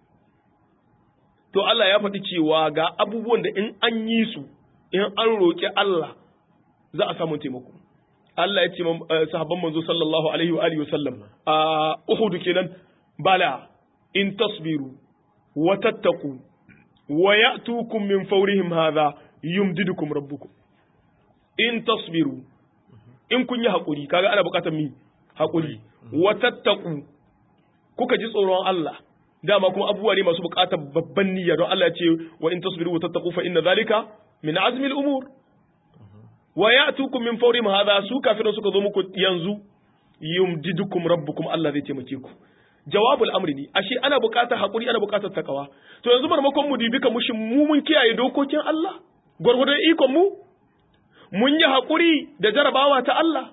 to Allah ya faɗi cewa ga abubuwan da in an yi su in an roƙi Allah za a samu taimako Allah ya ce sahabban manzo sallallahu alaihi wa alihi wasallam a Uhud kenan bala in tasbiru wa tattaqu wa ya'tukum min fawrihim hadha yumdidukum rabbukum in tasbiru in kun yi hakuri kaga ana bukatar mi hakuri wa tattaqu kuka ji tsoron Allah dama kuma abubuwa ne masu bukatar babban niyya don Allah ya ce wa in tasbiru wa tattaqu fa inna zalika min azmi al-umur wa ya'tukum min fawrihim hadha su kafirin suka zo muku yanzu yumdidukum rabbukum Allah zai taimake ku jawabul amri ne ashe ana buƙatar hakuri ana buƙatar takawa to yanzu marmakon mu dibi mushin mu mun kiyaye dokokin Allah gwargwadon ikon mu mun yi hakuri da jarabawa ta Allah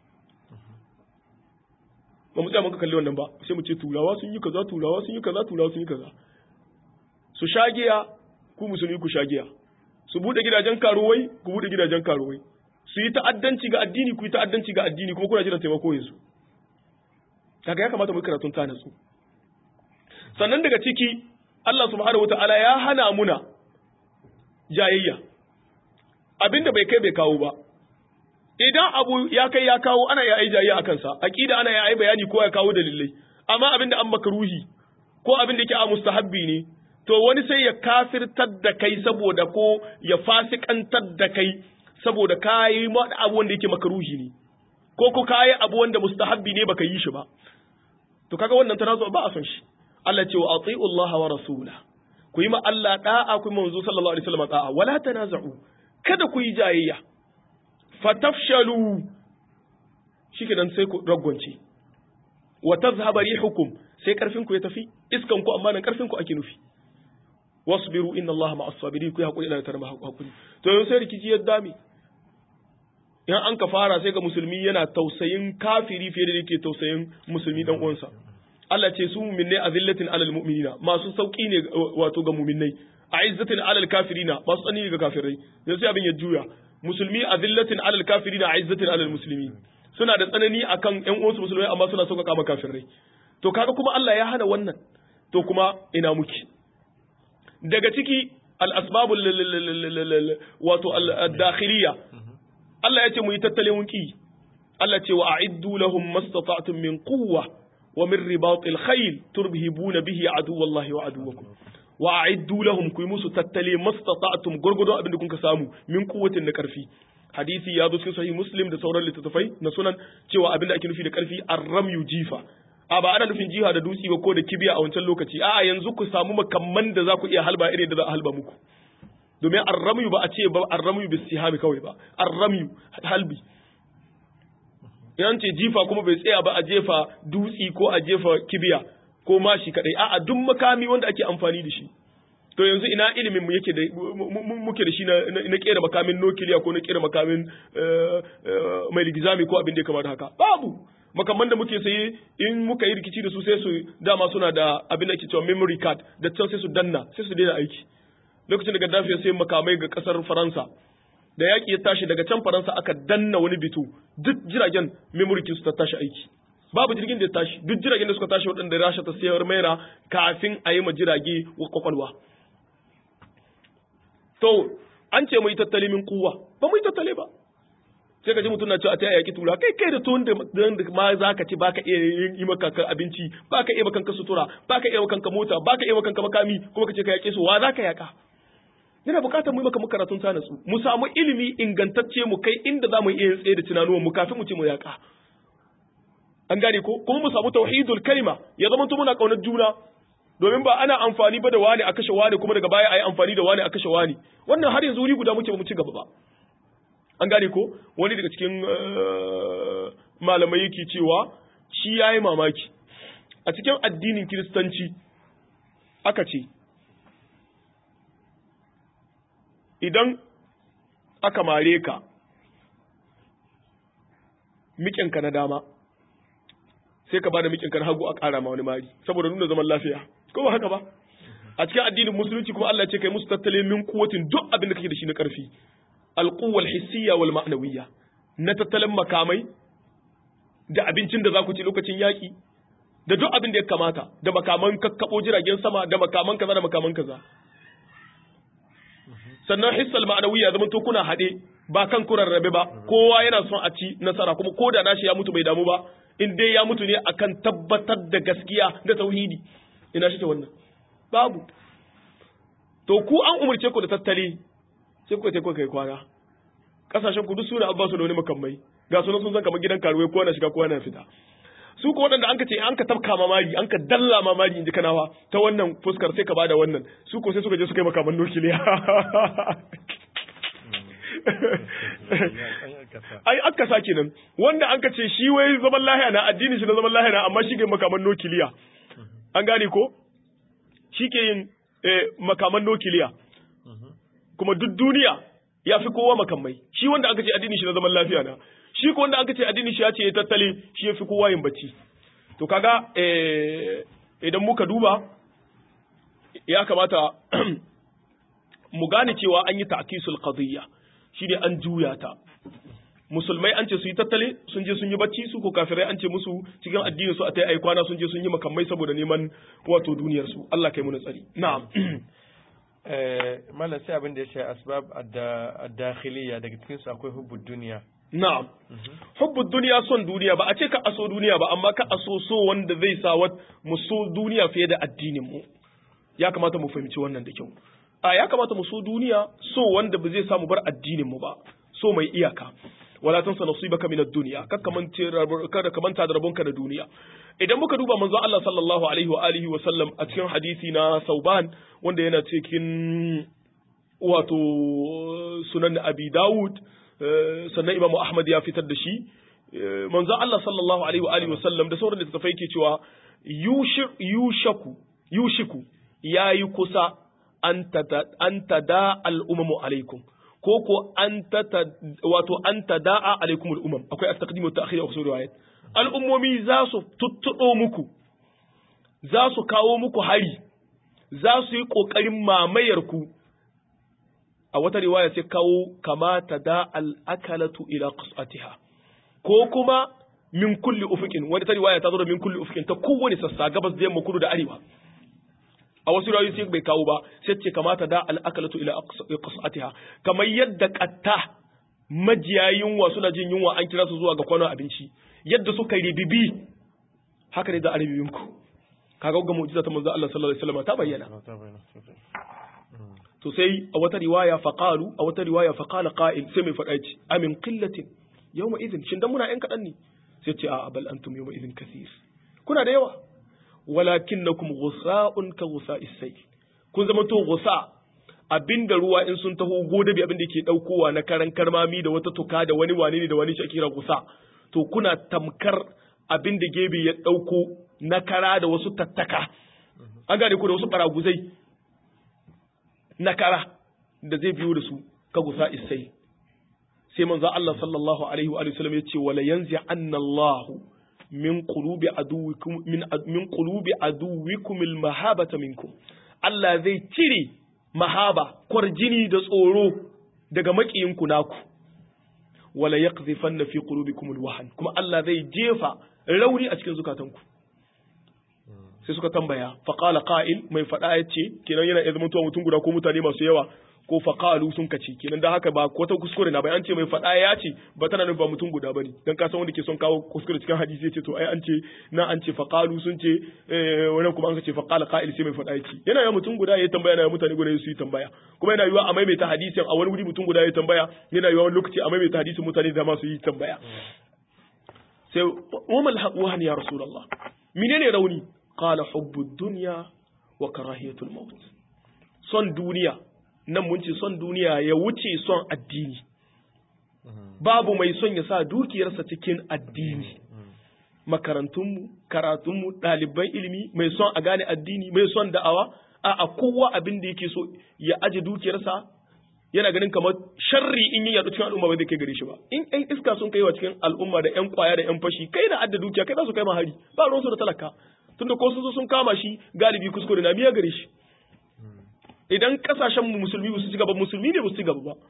ba mu tsaya muka kalli wannan ba sai mu ce turawa sun yi kaza turawa sun yi kaza turawa sun yi kaza su shagiya ku musulmi ku shagiya su bude gidajen karuwai ku bude gidajen karuwai su yi ta'addanci ga addini ku yi ta'addanci ga addini kuma kuna jiran taimako yanzu kaga ya kamata mu karatun ta nasu sannan daga ciki Allah subhanahu wataala ya hana muna jayayya abinda bai kai bai kawo ba idan abu ya kai ya kawo ana ya yi jayayya akan sa aqida ana ya yi bayani ko ya kawo dalilai amma abinda an makruhi ko abinda yake a mustahabbi ne to wani sai ya kafirtar da kai saboda ko ya fasikantar da kai saboda kayi abu wanda yake makruhi ne ko ko kayi abu wanda mustahabbi ne baka yi shi ba to kaga wannan tanazu ba a son shi Allah ce wa ati'u Allah wa rasula ku yi ma Allah da'a ku yi manzo sallallahu alaihi wasallam da'a wala tanaza'u kada ku yi jayayya fatafshalu shikenan sai ku ragwance wa tazhaba rihukum sai karfin ku ya tafi iskan ku amma nan karfin ku ake nufi wasbiru inna Allah ma'as sabirin ku yi hakuri da tarba hakuri to yanzu sai rikici ya dame in an ka fara sai ga musulmi yana tausayin kafiri fiye da yake tausayin musulmi dan uwansa Allah ce su mu'minai azillatin alal mu'minina masu sauki ne wato ga mu'minai a'izzatin alal kafirina masu tsani ga kafirai yanzu sai abin ya juya musulmi azillatin alal kafirina a'izzatin alal muslimin suna da tsanani akan ƴan uwansu musulmai amma suna sauƙaƙa ma kafirai to kaga kuma Allah ya hana wannan to kuma ina muke daga ciki al-asbabul wato al-dakhiliya Allah ya ce mu yi tattalin ki Allah ce wa a'iddu lahum mastata'tum min quwwa wa min ribatil khayl turhibuna bihi aduwallahi wa aduwakum wa a'iddu lahum ku musu tattale mastata'tum gurgudun abin da kun ka samu min quwwatin na karfi hadisi ya zo cikin sahih muslim da sauran littattafai na sunan cewa abin da ake nufi da karfi arramyu jifa a ba ana nufin jiha da dutse ba ko da kibiya a wancan lokaci a'a yanzu ku samu makamman da za ku iya halba irin da za a halba muku domin arramyu ba a ce ba arramyu bis sihami kawai ba arramyu halbi yan ce jifa kuma bai tsaya ba a jefa dutsi ko a jefa kibiya ko mashi kadai a'a duk makami wanda ake amfani da shi to yanzu ina ilimin mu yake da muke da shi na kera makamin nukiliya ko na kera makamin mai ligizami ko abin da ya kamata haka babu makamman da muke saye in muka yi rikici da su sai su dama suna da abin da ke cewa memory card da can sai su danna sai su daina aiki lokacin da Gaddafi ya sayi makamai ga kasar Faransa da yaƙi ya tashi daga can Faransa aka danna wani bito duk jiragen memory su ta tashi aiki babu jirgin da ya tashi duk jiragen da suka tashi waɗanda Rasha ta sayar maira kafin a yi ma jirage wa kwakwalwa to an ce mu yi tattali min kuwa ba mu yi tattale ba sai ka ji mutum na cewa a ta yaƙi tura kai kai da tuwon da ma za ka ci baka iya yi maka abinci baka iya makanka sutura baka iya makanka mota baka iya makanka makami kuma ka ce ka yaƙe su wa za ka yaƙa yana buƙatar mu yi maka karatun ta natsu mu samu ilimi ingantacce mu kai inda za mu iya tsaye da tunanuwan mu kafin mu ce mu yaƙa an gane ko kuma mu samu tauhidul kalima ya zama to muna kaunar juna domin ba ana amfani ba da wani a kashe wani kuma daga baya a yi amfani da wani a kashe wani wannan har yanzu wuri guda muke ba mu ci gaba ba an gane ko wani daga cikin malamai yake cewa shi ya yi mamaki a cikin addinin kiristanci aka ce idan aka mare ka miƙinka na dama sai ka ba da miƙinka na hagu a ƙara ma wani mari saboda nuna zaman lafiya ko ba haka ba a cikin addinin musulunci kuma Allah ce kai musu tattale min kuwatin duk abin da kake da shi na ƙarfi alquwwal hissiyya wal ma'nawiyya na tattalin makamai da abincin da za ku ci lokacin yaƙi da duk abin da ya kamata da makaman kakkabo jiragen sama da makaman kaza da makaman kaza sannan hissal ma'nawiyya zaman to kuna haɗe ba kan kuran rabe ba kowa yana son a ci nasara kuma ko da nashi ya mutu bai damu ba in dai ya mutu ne akan tabbatar da gaskiya da tauhidi ina shi ta wannan babu to ku an umarce ku da tattali sai kuka kuka kai kwana kasashen ku duk suna abba su da wani makamai ga sunan sun san kamar gidan karuwai kowa na shiga kowa na fita su ko waɗanda an ka ce an ka tafka mamari an ka dalla mamari in ji kanawa ta wannan fuskar sai ka bada wannan su ko sai suka je suka yi makaman nukiliya ai aka sa kenan wanda an ka ce shi wai zaman lahiya na addini shi na zaman lahiya na amma shi ke makaman nukiliya an gane ko shi ke yin makaman nukiliya kuma duk duniya ya fi kowa makamai shi wanda aka ce addini shi na zaman lafiya na shi ko wanda aka ce addini shi ya ce ya tattale shi ya fi kowa yin bacci to kaga idan muka duba ya kamata mu gane cewa an yi ta'kisul qadiyya shi ne an juya ta musulmai an ce su yi tattale sun je sun yi bacci su ko kafirai an ce musu cikin addinin su a tai ai kwana sun je sun yi makamai saboda neman wato duniyar su Allah kai mu na tsari na'am Malam sai abin da ya shafi asbab ad-dakhiliya daga cikin su akwai hubbud duniya. Na'am. Hubbud duniya son duniya ba a ce ka aso duniya ba amma ka aso so wanda zai sa wat mu so duniya fiye da addinin mu. Ya kamata mu fahimci wannan da kyau. A ya kamata mu so duniya so wanda ba zai samu bar addinin mu ba. So mai iyaka. wala tansa nasibaka min ad-dunya kada ka manta da rabonka da duniya idan muka duba manzo Allah sallallahu alaihi wa alihi wa sallam a cikin hadisi na Sauban wanda yana cikin wato sunan Abi Dawud sannan Imam Ahmad ya fitar da shi manzo Allah sallallahu alaihi wa alihi wa sallam da sauran littattafai ke cewa yushaku yushiku yayi kusa an tada al-umamu alaikum ko ko an ta wato an tada'a alaikumul umam akwai at-taqdim wa ta'khir a usul riwayat al'ummomi za su tuttudo muku za su kawo muku hari za su yi kokarin mamayar ku a wata riwaya sai kawo kama tada al-akalatu ila qas'atiha ko kuma min kulli ufuqin wata riwaya ta zo da min kulli ufuqin ta kowane sassa gabas da yamma kudu da arewa a wasu rayu sai bai kawo ba sai ce kamata da al'akalatu ila qas'atiha kamar yadda qatta majiya yunwa suna jin yunwa an kira su zuwa ga kwanon abinci yadda suka ribibi haka ne da a ribibinku kaga ga mu'jiza ta manzo Allah sallallahu alaihi wasallam ta bayyana to sai a wata riwaya faqalu a wata riwaya faqala qa'il sai mai faɗa ce amin qillatin yawma idhin shin dan muna yan kadan ne sai ce a bal antum yawma idhin kathir kuna da yawa walakinnakum ghusa'un ka ghusa'is sayl kun zama to ghusa abinda ruwa in sun taho godabi abin da yake daukowa na karan karmami da wata tuka da wani wane ne da wani shi kira ghusa to kuna tamkar abin da gebe ya dauko na kara da wasu tattaka an gane ku da wasu baraguzai na kara da zai biyo da su ka gusa isai sai manzo Allah sallallahu alaihi wa sallam yace wala yanzi anna Allah min qulubi aduwikum min min qulubi aduwikum al mahabata minkum Allah zai cire mahaba kwarjini da tsoro daga makiyinku naku wala yaqdhifanna fi qulubikum al wahan kuma Allah zai jefa rauni a cikin zukatanku sai suka tambaya faqala qa'il mai fada yace kenan yana zama mutuwa mutum guda ko mutane masu yawa ko faqalu sun kace kenan da haka ba wata kuskure na bai an ce mai fada ya ce ba tana nufin ba mutum guda bane dan ka san wanda ke son kawo kuskure cikin hadisi yace to ai an ce na an ce faqalu sun ce wannan kuma an ce faqala qa'il sai mai fada yace yana ya mutum guda ya tambaya yana mutane guda su yi tambaya kuma yana yiwa a maimaita hadisin a wani wuri mutum guda ya tambaya yana yiwa wani lokaci a maimaita hadisin mutane da ma su yi tambaya sai wamal haƙuwa ya rasulullah menene rauni qala hubbu dunya wa karahiyatul maut son duniya nan mun ce son duniya ya wuce son addini babu mai son ya sa dukiyarsa cikin addini makarantunmu karatunmu ɗaliban ilimi mai son a gane addini mai son da'awa a a kowa abin da yake so ya aje dukiyarsa yana ganin kamar sharri in yi yaɗu cikin al'umma ba zai kai gare shi ba in ƴan iska sun kai wa cikin al'umma da ƴan kwaya da ƴan fashi kai na adda dukiya kai za su kai ma hari ba ruwansu da talaka tunda ko sun zo sun kama shi galibi kuskure na biya gare shi idan kasashen mu musulmi ba su ci gaba musulmi ne ba su ci gaba ba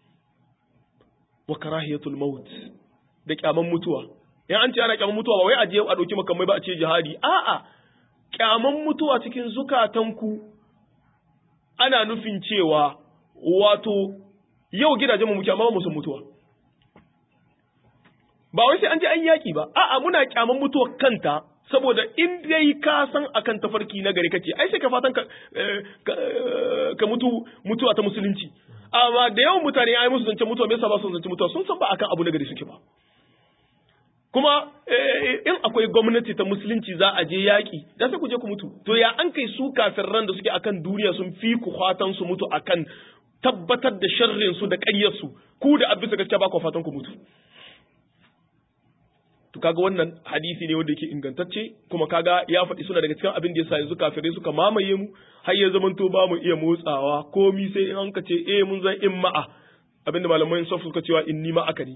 wa karahiyatul maut da kyaman mutuwa in an ce ana kyaman mutuwa ba wai a je a dauki makamai ba a ce jihadi a'a kyaman mutuwa cikin zukatanku ana nufin cewa wato yau gidajen mu muke amma ba mu san mutuwa ba wai sai an je an yaki ba a'a muna kyaman mutuwa kanta saboda in dai ka san akan tafarki na gari kake ai sai ka fatan ka, ka mutu mutuwa ta musulunci amma da yawan mutane ai musu zance mutuwa me yasa ba su zance mutuwa sun san ba akan abu na gari suke ba kuma in akwai gwamnati ta musulunci za a je yaƙi da sai ku je ku mutu to ya an kai su kafirran da suke akan duniya sun fi ku fatan su mutu akan tabbatar da sharrin su da ƙaryar su ku da abin gaskiya ba ku fatan ku mutu to kaga wannan hadisi ne wanda yake ingantacce kuma kaga ya faɗi suna daga cikin abin da yasa yanzu kafirai suka mamaye mu har ya zamanto ba mu iya motsawa komi sai in an ka ce eh mun zan in ma'a abinda malaman sof suka cewa inni ma aka ne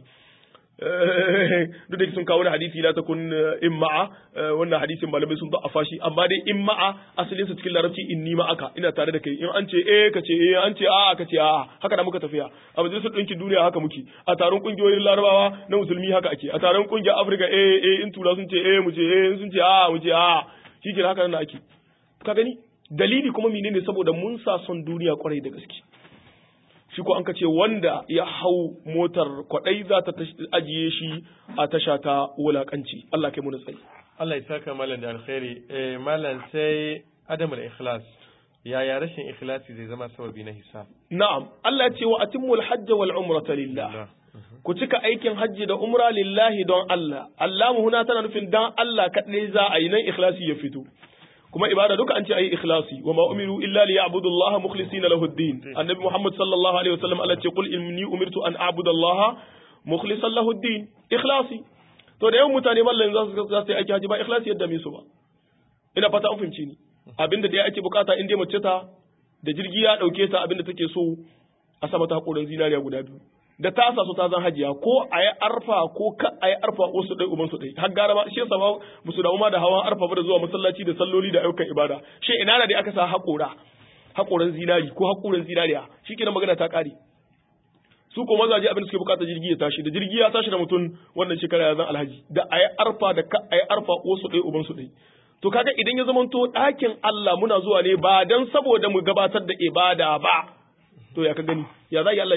duk da sun kawo hadisi la takun in ma'a wannan hadisin malamai sun da'afa shi amma dai in ma'a asalin sa cikin larabci inni ma aka ina tare da kai in an ce eh ka ce eh an ce a'a ka ce a'a haka da muka tafiya a majalisar ɗinkin duniya haka muke a taron kungiyoyin larabawa na musulmi haka ake a taron kungiyar afirka eh eh in tura sun ce eh mu ce eh in sun ce a'a mu ce a'a shi ke haka nan ake ka gani dalili kuma menene saboda mun sa son duniya kwarai da gaske shi ko an ka ce wanda ya hau motar kwadai za ta ajiye shi a tasha ta wulakanci Allah kai mu tsayi Allah ya saka malam da alkhairi eh malam sai adamul ikhlas yaya rashin ikhlasi zai zama sababi na hisab na'am Allah ya ce wa atimul hajj wal umrata lillah ku cika aikin hajji da umra lillahi don Allah Allah mu huna tana nufin dan Allah kadai za a yi nan ikhlasi ya fito kuma ibada duka an ce ayi ikhlasi wa ma umiru illa li ya'budu Allah mukhlisina lahu ad-din annabi Muhammad sallallahu alaihi wasallam Allah ce qul inni umirtu an a'budu Allah mukhlisan lahu ad-din ikhlasi to da yawan mutane mallan za su za su yi aiki haji ba ikhlasi yadda me su ba ina fata an fahimci ni abinda da ake bukata in dai mace ta da jirgi ya dauke ta abinda take so a sama ta hakorin zinariya guda biyu da ta sa su ta zan hajiya ko a yi arfa ko ka a yi arfa wasu ɗai uban su ɗai har gara ma shi yasa ba musu damu ma da hawan arfa ba da zuwa masallaci da salloli da ayyukan ibada shi ina da dai aka sa haƙora haƙoran zinari ko haƙoran zinariya shi kenan magana ta ƙare su ko mazaje abin da suke bukata jirgi ya tashi da jirgi ya tashi da mutum wannan shekara ya zan alhaji da a yi arfa da ka a yi arfa wasu ɗai uban su ɗai to kaga idan ya zamanto ɗakin Allah muna zuwa ne ba dan saboda mu gabatar da ibada ba to ya ka gani ya za Allah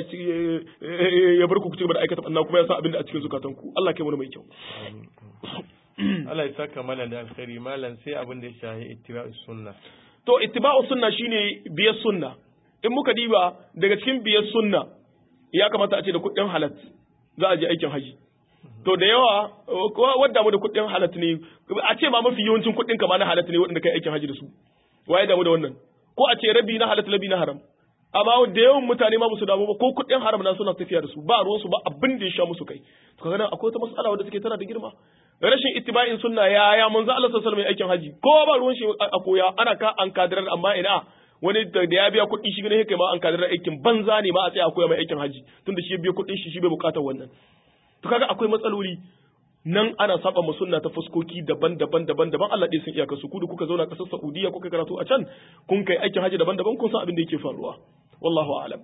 ya bar ku ku ci gaba da aikata banna kuma ya sa abin da a cikin zukatanku Allah kai wani mai kyau Allah ya saka malam da alkhairi malam sai abin da ya shahi ittiba'us sunna to ittiba'us sunna shine biyar sunna in muka diba daga cikin biyar sunna ya kamata a ce da kuɗin halat za a je aikin haji to da yawa wadda mu da kuɗin halat ne a ce ma mafi yawancin kuɗin ka ma na halat ne waɗanda kai aikin haji da su waye damu da wannan ko a ce rabi na halat rabi na haram amma da yawan mutane ma musu damu ba ko kuɗin haram na suna tafiya da su ba ruwan su ba abin da ya sha musu kai to kaga nan akwai wata mas'ala wadda take tana da girma rashin ittiba'in sunna ya ya manzo Allah sallallahu alaihi aikin haji ko ba ruwan shi a koya ana ka an kadirar amma ina wani da ya biya kuɗi shi ne kai ma an kadirar aikin banza ne ma a tsaya a koya mai aikin haji tunda shi ya biya kuɗin shi shi bai bukatar wannan to kaga akwai matsaloli nan ana saba mu sunna ta fuskoki daban-daban daban-daban Allah dai sun iyaka su ku da kuka zauna kasar Saudiya kuka karatu a can kun kai aikin haji daban-daban kun san abin da yake faruwa wallahu a'lam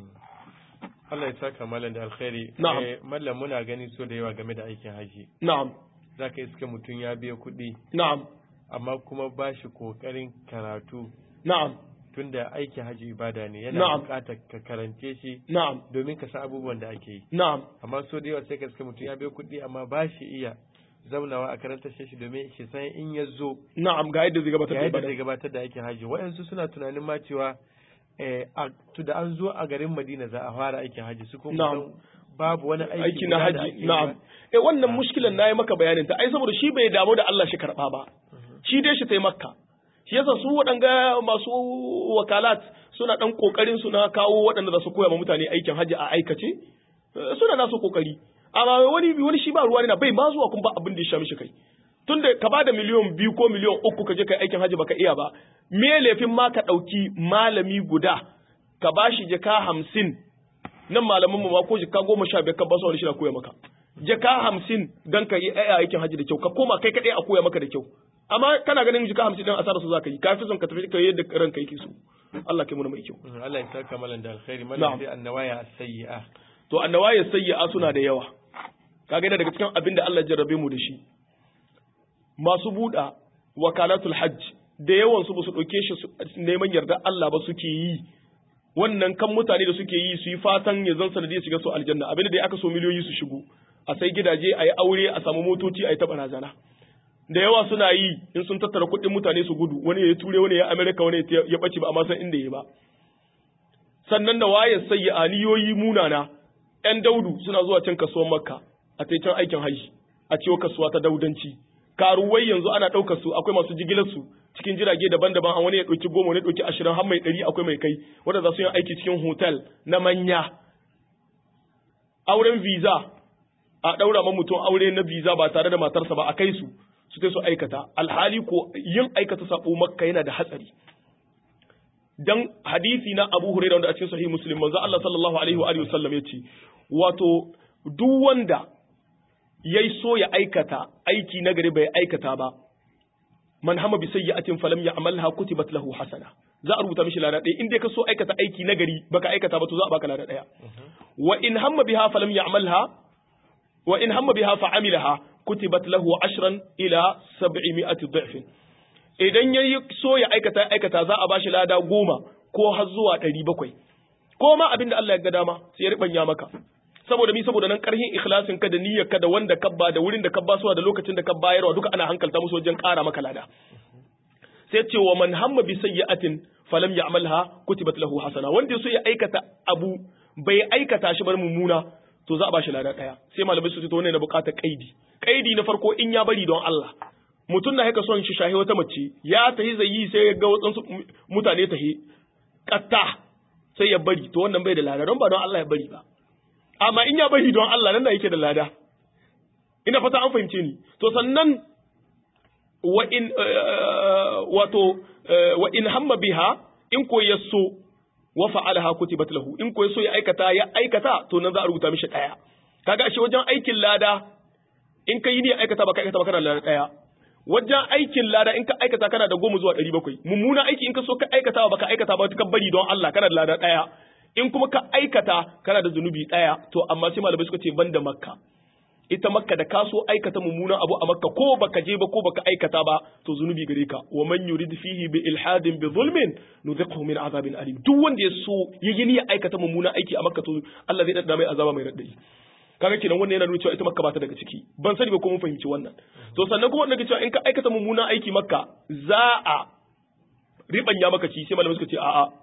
Allah ya saka mallan da alkhairi Na'am. eh mallan muna gani so da yawa game da aikin haji na'am zaka iska mutum ya biya kuɗi na'am amma kuma ba shi kokarin karatu na'am tunda aikin haji ibada ne yana Na'am. buƙatar ka karance shi na'am domin ka san abubuwan da ake yi na'am amma so da yawa sai ka iska mutum ya biya kuɗi amma ba shi iya zaunawa a karanta shi domin shi san in ya zo na'am ga yadda zai gabatar ga da yadda ibada zai gabatar da aikin haji waɗansu suna tunanin ma cewa eh, a- to da an zo a garin Madina za a fara aikin haji su kuma Na'am. kusan babu wani aiki aiki na guda da haji ake yi na'am ba. eh wannan mushkilan nayi maka bayanin ta ai saboda shi bai damu da Allah shi karba ba shi dai shi tai makka shi yasa su waɗanga masu wakalat suna dan kokarin su na kawo waɗanda za su koya ma mutane aikin haji a aikace eh, suna nasu kokari amma wani wani shi ba ruwa ne na bai ma zuwa kun ba abin da ya sha mishi kai tunda ka bada miliyon biyu ko miliyon uku ka je kai aikin haji baka iya ba me laifin ma ka ɗauki malami guda ka bashi jaka hamsin nan malaman mu ma ko jaka goma sha biyar ka ba su wani shi na koya maka jaka hamsin dan ka yi ai aikin haji da kyau ka koma kai kadai a koya maka da kyau amma kana ganin jaka hamsin din asara su zaka yi ka fi son ka tafi ka yi yadda ranka yake so Allah kai mu mai kyau Mhm, Allah ya saka malan da alkhairi Na'am. malan sai annawaya as-sayyi'a to annawaya sayyi'a suna da yawa kaga yana daga cikin abin da Allah ya jarrabe mu da shi masu buɗa wakalatul hajj da yawan su ba su ɗauke shi su- neman yarda Allah ba suke yi wannan kan mutane da suke yi su yi fatan ya zan sanadiyar shiga su aljanna abin da aka so miliyoyi su shigo a sai gidaje a yi aure a samu motoci a yi taɓa razana da yawa suna yi in sun tattara kuɗin mutane su gudu wani ya yi ture wani ya amerika wani ya ya ɓace ba amma san inda ya ba sannan da wayar sai aniyoyi munana ‘yan daudu suna zuwa can kasuwar makka a ta can aikin haji a ciwo kasuwa ta daudanci karuwai yanzu ana ɗaukar su akwai masu jigilar su cikin jirage daban-daban a wani ya ɗauki goma wani ya ɗauki ashirin har mai ɗari akwai mai kai wanda za su yi aiki cikin hotel na manya auren visa a ɗaura ma mutum aure na visa ba tare da matarsa ba a kai su su ta su aikata alhali ko yin aikata sabo makka yana da hatsari dan hadisi na Abu Hurairah wanda a cikin sahih Muslim manzo Allah sallallahu alaihi wa alihi wasallam yace wato duk wanda yayi so ya aikata aiki na gari bai aikata ba man hama bi sayyi'atin falam ya'malha kutibat lahu hasana za a rubuta mishi lada ɗaya in dai ka so aikata aiki na gari baka aikata ba to za a baka lada ɗaya wa in hamma biha falam ya'malha wa in hamma biha fa amilaha kutibat lahu ashran ila sab'imi'ati dha'fin idan ya yi so ya aikata aikata za a bashi lada goma ko har zuwa ɗari bakwai ko ma abin da Allah ya ga dama sai ya riɓanya maka saboda mi saboda nan ƙarhin ikhlasin ka da niyyar ka da wanda ka ba da wurin da ka ba suwa da lokacin da ka bayarwa duka ana hankalta musu wajen ƙara maka lada sai ce wa man hamma bi sayyi'atin falam ya'malha kutibat lahu hasana wanda ya so ya aikata abu bai aikata shi bar mummuna to za a bashi lada ɗaya sai malamai su ce to wannan na buƙatar kaidi kaidi na farko in ya bari don Allah mutum na haka son shi shahi wata mace ya tahi zai yi sai ya ga wasu mutane tahi katta sai ya bari to wannan bai da lada don ba don Allah ya bari ba amma in ya bari don Allah nan da yake da lada ina fata an fahimce ni to sannan wa in wato wa in hamma biha in ko yaso wa fa'alaha kutibat lahu in ko yaso ya aikata ya aikata to nan za a rubuta mishi daya kaga ashe wajen aikin lada in ka yi ne aikata ba ka aikata ba kana da lada daya wajen aikin lada in ka aikata kana da goma zuwa ɗari bakwai mummuna aiki in ka so ka aikata ba ka aikata ba ka bari don Allah kana da lada ɗaya in kuma ka aikata kana da zunubi ɗaya to amma sai malamai suka ce ban da makka ita makka da ka so aikata mummunan abu a makka ko baka je ba ko baka aikata ba to zunubi gare ka wa man yurid fihi bi ilhadin bi zulmin nudhiqhu min azabin alim duk wanda ya so ya yi niyyar aikata mummunan aiki a makka to Allah zai dadda mai azaba mai raddai kaga kenan wannan yana nuna cewa ita makka ba ta daga ciki ban sani ba ko mun fahimci wannan to sannan kuma wannan cewa in ka aikata mummunan aiki makka za a ribanya maka ci sai malamai suka ce a'a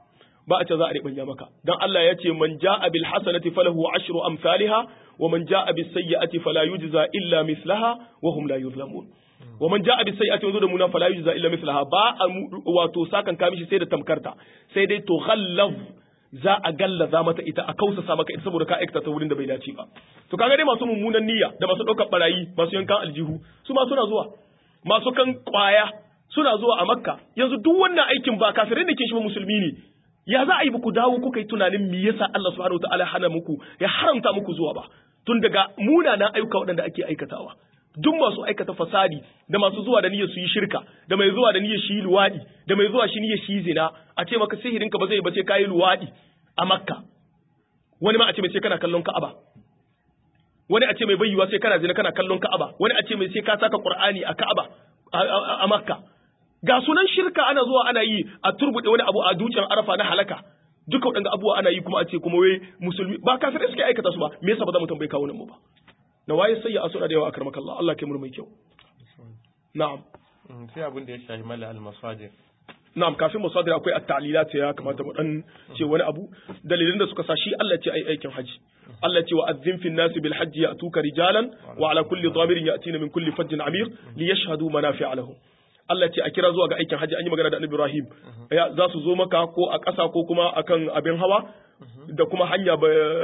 ba a ce za a ribanya maka dan Allah ya ce man jaa bil hasanati falahu ashru amsalha wa man jaa bis sayyi'ati fala yujza illa mislaha wa hum la yuzlamun wa man jaa bis sayyi'ati wa da muna fala yujza illa mislaha ba a wato sakan ka mishi sai da tamkarta sai dai to ghallaz za a gallaza mata ita a kausasa maka ita saboda ka aikata ta wurin da bai dace ba to kaga dai masu mummunan niyya da masu ɗaukar barayi masu yankan aljihu su ma suna zuwa masu kan kwaya suna zuwa a makka yanzu duk wannan aikin ba kafirai da ke shi musulmi ne ya za a yi ku dawo kuka yi tunanin me yasa Allah subhanahu wataala hana muku ya haramta muku zuwa ba tun daga munanan ayyuka waɗanda ake aikatawa duk masu aikata fasadi da masu zuwa da niyyar su yi shirka da mai zuwa da niyyar shi luwadi da mai zuwa shi niyyar shi zina a ce maka sihirin ka ba zai bace kai luwadi a makka wani ma a ce mai sai kana kallon ka'aba wani a ce mai bayyuwa sai kana zina kana kallon ka'aba wani a ce mai sai ka saka qur'ani a ka'aba a makka ga sunan shirka ana zuwa ana yi a turbude wani abu a dutsen arafa na halaka duka waɗanda abubuwa ana yi kuma a ce kuma wai musulmi ba kafirai suke aikata su ba me yasa ba za mu tambayi kawo nan mu ba na waye sai ya asura da yawa akramaka Allah Allah kai mu mai kyau na'am sai abin da ya shafi mala al-masajid na'am kafin masadir akwai at-ta'lilat ya kamata mu dan ce wani abu dalilin da suka sa shi Allah ce ai aikin haji Allah ce wa azzin fin nasi bil hajji ya'tuka rijalan wa ala kulli dhamirin ya'tina min kulli fajjin amir li yashhadu manafi'a lahum Allah ce a kira zuwa ga aikin haji an yi magana da Annabi Ibrahim ya za su zo maka ko a ƙasa ko kuma akan abin hawa da kuma hanya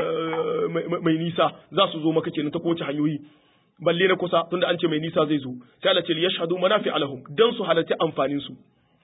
mai nisa za su zo maka kenan ta kowace hanyoyi balle na kusa tunda an ce mai nisa zai zo sai Allah ce li yashhadu manafi'a lahum dan su halarci amfanin su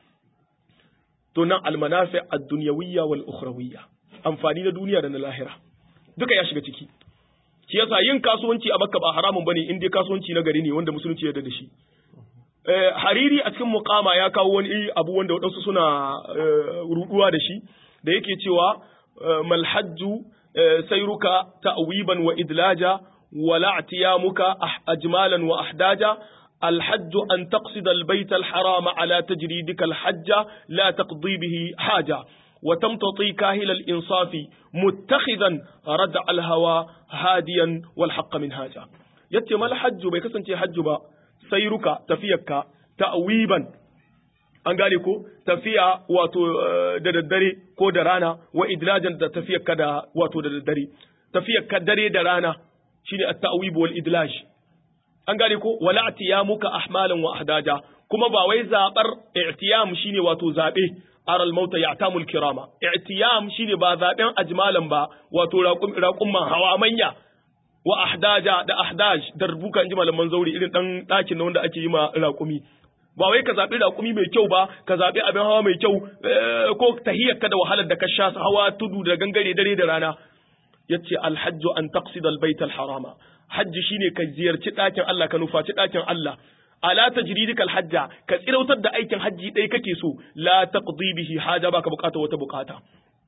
to nan almanafi ad-dunyawiyya wal ukhrawiyya amfani na duniya da na lahira duka ya shiga ciki shi yasa yin kasuwanci a Makka ba haramun bane in dai kasuwanci na gari ne wanda musulunci ya yarda da shi eh hariri a cikin muqama ya kawo wani abu wanda wadansu suna ruduwa da shi da yake cewa mal hajju sayruka ta'wiban wa idlaja wala i'tiyamuka ajmalan wa ahdaja الحج أن تقصد البيت الحرام على تجريدك الحج لا تقضي به حاجة وتمتطي كاهل الإنصاف متخذا ردع الهوى هاديا والحق من هاجة يتم الحج بيكسن حج با سيرك تفيك تأويبا an gane ko tafiya wato da daddare ko da rana wa idlajan da tafiyar ka da wato da daddare tafiyar ka dare da rana shine at-ta'wib wal idlaj an gane ko wala atiyamuka ahmalan wa ahdaja kuma ba wai zabar i'tiyam shine wato zabe aral mauta ya'tamul kirama i'tiyam shine ba zaben ajmalan ba wato raqumman hawa manya wa ahdaja da ahdaj da rubuka inji malaman zauri irin dan dakin wanda ake yi ma raqumi ba wai ka zabi raqumi mai kyau ba ka zabi abin hawa mai kyau ko tahiyyarka da wahalar da ka sha hawa tudu da gangare dare da rana yace alhajju an taqsida albayt alharama hajji shine ka ziyarci ɗakin Allah ka nufaci ɗakin Allah ala tajridikal hajja ka tsirautar da aikin hajji ɗaya kake so la taqdi bihi haja baka bukata wata bukata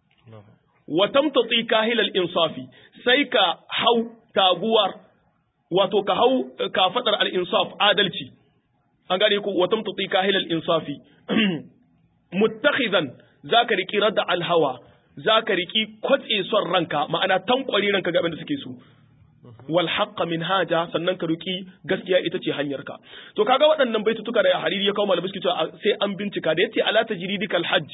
wa tamtati kahilal insafi sai ka hau taguwar wato ka hau ka fadar al insaf adalci an gane ko wa tamtati kahilal insafi muttakhidan zaka riki radda al hawa zaka riki kwatse son ranka ma'ana tankwari ranka ga abin da suke so wal haqqa min haja sannan ka ruki gaskiya ita ce hanyarka to kaga waɗannan baitutuka da hariri ya kawo malamai suke cewa sai an bincika da yace ala tajridikal hajj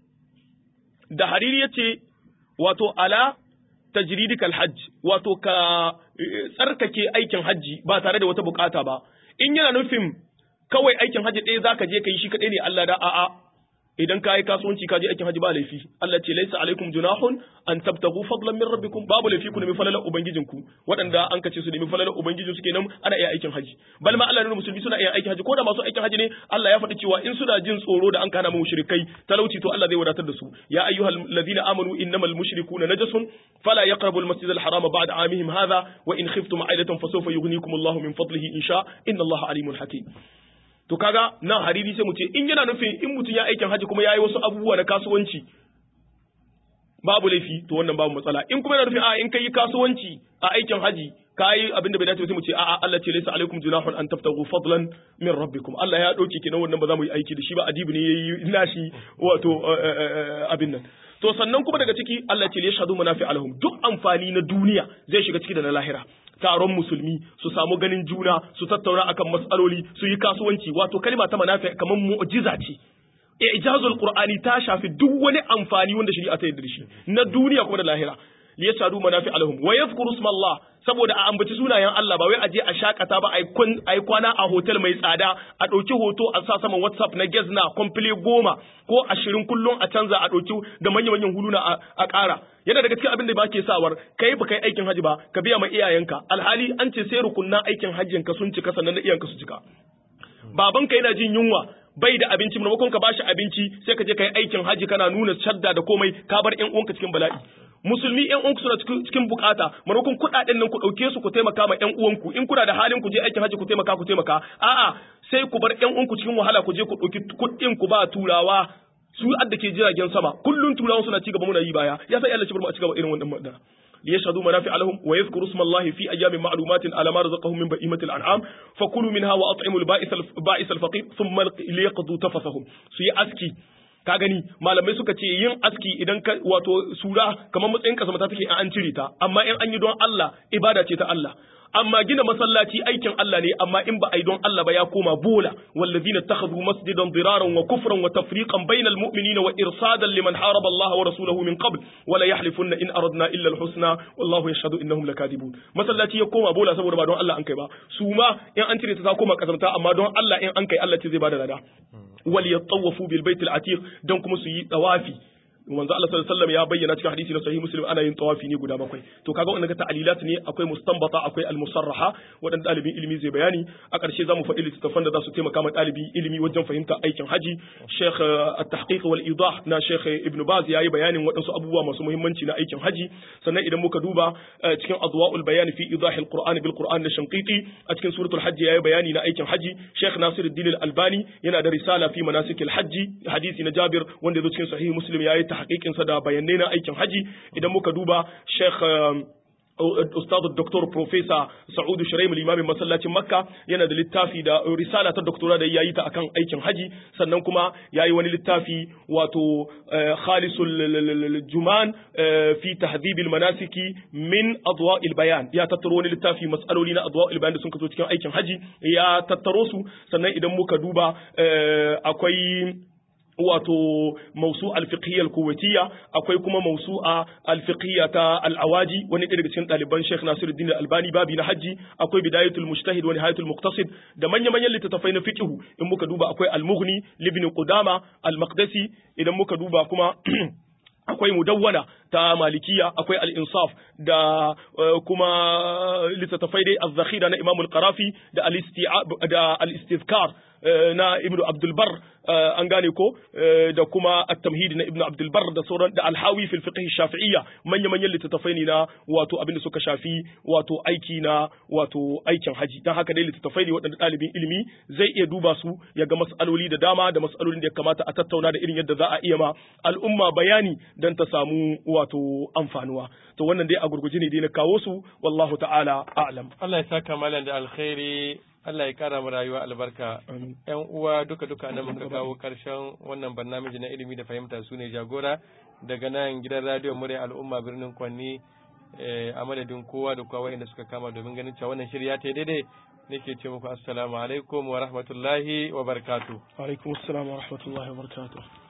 da hariri yace wato ala tajridikal hajj wato ka tsarkake aikin hajji ba tare da wata bukata ba in yana nufin kawai aikin hajji ɗaya zaka je kai shi kaɗai ne Allah da a'a idan ka yi kasuwanci ka je aikin haji ba laifi Allah ce laisa alaikum junahun an tabtagu fadlan min rabbikum babu laifi ku nemi falalar ubangijinku waɗanda an kace su nemi falalar ubangijin su kenan ana iya aikin haji bal ma Allah ne musulmi suna iya aikin haji ko da masu aikin haji ne Allah ya faɗi cewa in suna jin tsoro da an kana mu mushrikai talauci to Allah zai wadatar da su ya ayyuhal ladina amanu innamal mushrikuna najasun fala yaqrabu al masjid al harama ba'da amihim hadha wa in khiftum ailatan fasawfa yughnikum Allahu min fadlihi insha inna Allaha alimun hakim to kaga nan hariri sai mu ce in yana nufin in mutum ya aikin haji kuma ya yi wasu abubuwa na kasuwanci babu laifi to wannan babu matsala in kuma yana nufin a in kai kasuwanci a aikin haji ka yi abin da bai dace sai mu ce a'a Allah ce laysa alaikum junahun an tabtagu fadlan min rabbikum Allah ya dauke kenan wannan ba za mu yi aiki da shi ba adibi ne yayi nashi wato abin nan to sannan kuma daga ciki Allah ce yashhadu manafi alahum duk amfani na duniya zai shiga ciki da na lahira taron musulmi su samu ganin juna su tattauna akan matsaloli su yi kasuwanci wato kalma ta manafi kamar mu'jiza ce ijazul qur'ani ta shafi duk wani amfani wanda shari'a ta yarda da shi na duniya kuma da lahira li yashhadu manafi alahum wa yadhkuru isma Allah saboda a ambaci sunayen Allah ba wai a je a shakata ba ai kwana a hotel mai tsada a ɗauki hoto a sa saman WhatsApp na Gezna komfile goma ko ashirin kullum a canza a ɗauki da manya-manyan huluna a ƙara yana daga cikin abin da ba ke sawar kai ba kai aikin haji ba ka biya ma iyayenka alhali an ce sai rukunnan aikin hajjin ka sun cika sannan na iyayenka su cika babanka yana jin yunwa bai da abinci maimakon ka bashi abinci sai ka je ka yi aikin haji kana nuna shadda da komai ka bar ƴan uwanka cikin bala'i musulmi ƴan uwanku suna cikin bukata maimakon kuɗaɗen nan ku ɗauke su ku taimaka ma ƴan uwanku in kuna da halin ku je aikin haji ku taimaka ku taimaka a'a sai ku bar ƴan uwanku cikin wahala ku je ku ɗauki kuɗin ku ba turawa su adda ke jiragen sama kullun turawan suna cigaba muna yi baya ya sai Allah ci bar mu a cigaba irin wannan magana ليشهدوا منافع لهم ويذكروا اسم الله في أيام معلومات على ما رزقهم من بهيمة الأنعام فكلوا منها وأطعموا البائس البائس الفقير ثم ليقضوا تفثهم سي أسكي ka gani malamai suka ce yin aski idan ka wato sura kamar matsayin kasa mata take an cire ta amma in an yi don Allah ibada ce ta Allah amma gina masallaci aikin Allah ne amma in ba a yi don Allah ba ya koma bola wallazina takhadhu masjidan diraran wa kufran wa tafriqan bainal mu'minina wa irsadan liman haraba Allah wa rasulahu min qabl wa la yahlifunna in aradna illa al-husna wallahu yashhadu innahum lakadibun masallaci ya koma bola saboda ba don Allah an kai ba su ma in an cire ta ta koma kasamta amma don Allah in an kai Allah ce zai bada lada wal yatawafu bil baitil atiq dan kuma su yi tawafi manzo Allah sallallahu alaihi wasallam ya bayyana cikin hadisi na sahih muslim ana yin tawafi ne guda bakwai to kaga wannan ta'alilat ne akwai mustanbata akwai al-musarraha wadan dalibin ilimi zai bayani a ƙarshe zamu faɗi littattafan da za su taimaka ma dalibi ilimi wajen fahimta aikin haji Sheikh at-tahqiq wal idah na Sheikh Ibn Baz yayi bayanin waɗansu abubuwa masu muhimmanci na aikin haji sannan idan muka duba cikin adwa'ul bayan fi idah al-Qur'an bil Qur'an na Shanqiti a cikin suratul hajj yayi bayani na aikin haji Sheikh Nasiruddin al-Albani yana da risala fi manasikil hajji hadisi na Jabir wanda ya zo cikin sahih Muslim yayi tahqiqinsa da bayanai na aikin haji idan muka duba Sheikh Ustaz Dr. Professor Sa'udu Shuraim limamin masallacin Makka yana da littafi da risala ta doktora da yayi ta akan aikin haji sannan kuma yayi wani littafi wato Khalisul Juman fi tahdhib manasiki min adwa'il bayan ya tattaro wani littafi mas'aloli na adwa'il bayan da sun kaso cikin aikin haji ya tattaro su sannan idan muka duba akwai wato mausu alfiqhiyya alkuwaitiyya akwai kuma mausu'a alfiqhiyya ta alawaji wani daga cikin ɗaliban Sheikh Nasiruddin Albani babi na haji akwai bidayatul mujtahid wa nihayatul muqtasid da manya manyan littattafai na fiqhu in muka duba akwai al-mughni libni qudama al-maqdisi idan muka duba kuma akwai mudawwana ta malikiya akwai al-insaf da kuma littattafai dai az-zakhira na Imam al-Qarafi da da al-istizkar na Ibn Abdul Bar an gane ko da kuma at-tamhid na Ibn Abdul Bar da sauran da al-Hawi fil fiqh shafi'iyya manya manyan littattafai ne na wato abin da suka shafi wato aiki na wato aikin haji dan haka dai littattafai ne waɗanda ɗalibin ilimi zai iya duba su ya ga mas'aloli da dama da mas'alolin da ya kamata a tattauna da irin yadda za a iya ma al'umma bayani dan ta samu wato amfanuwa to wannan dai a gurguje ne dai na kawo su wallahu ta'ala a'lam Allah ya saka malam da alkhairi Allah ya kara mu rayuwa albarka yan uwa duka duka nan muka kawo karshen wannan barnamiji na ilimi da fahimta su ne jagora daga nan gidan radio murya al'umma birnin kwanni a madadin kowa da kowa wanda suka kama domin ganin cewa wannan shirya ta daidai nake ce muku assalamu alaikum wa rahmatullahi wa barakatuh alaikum assalam wa rahmatullahi wa barakatuh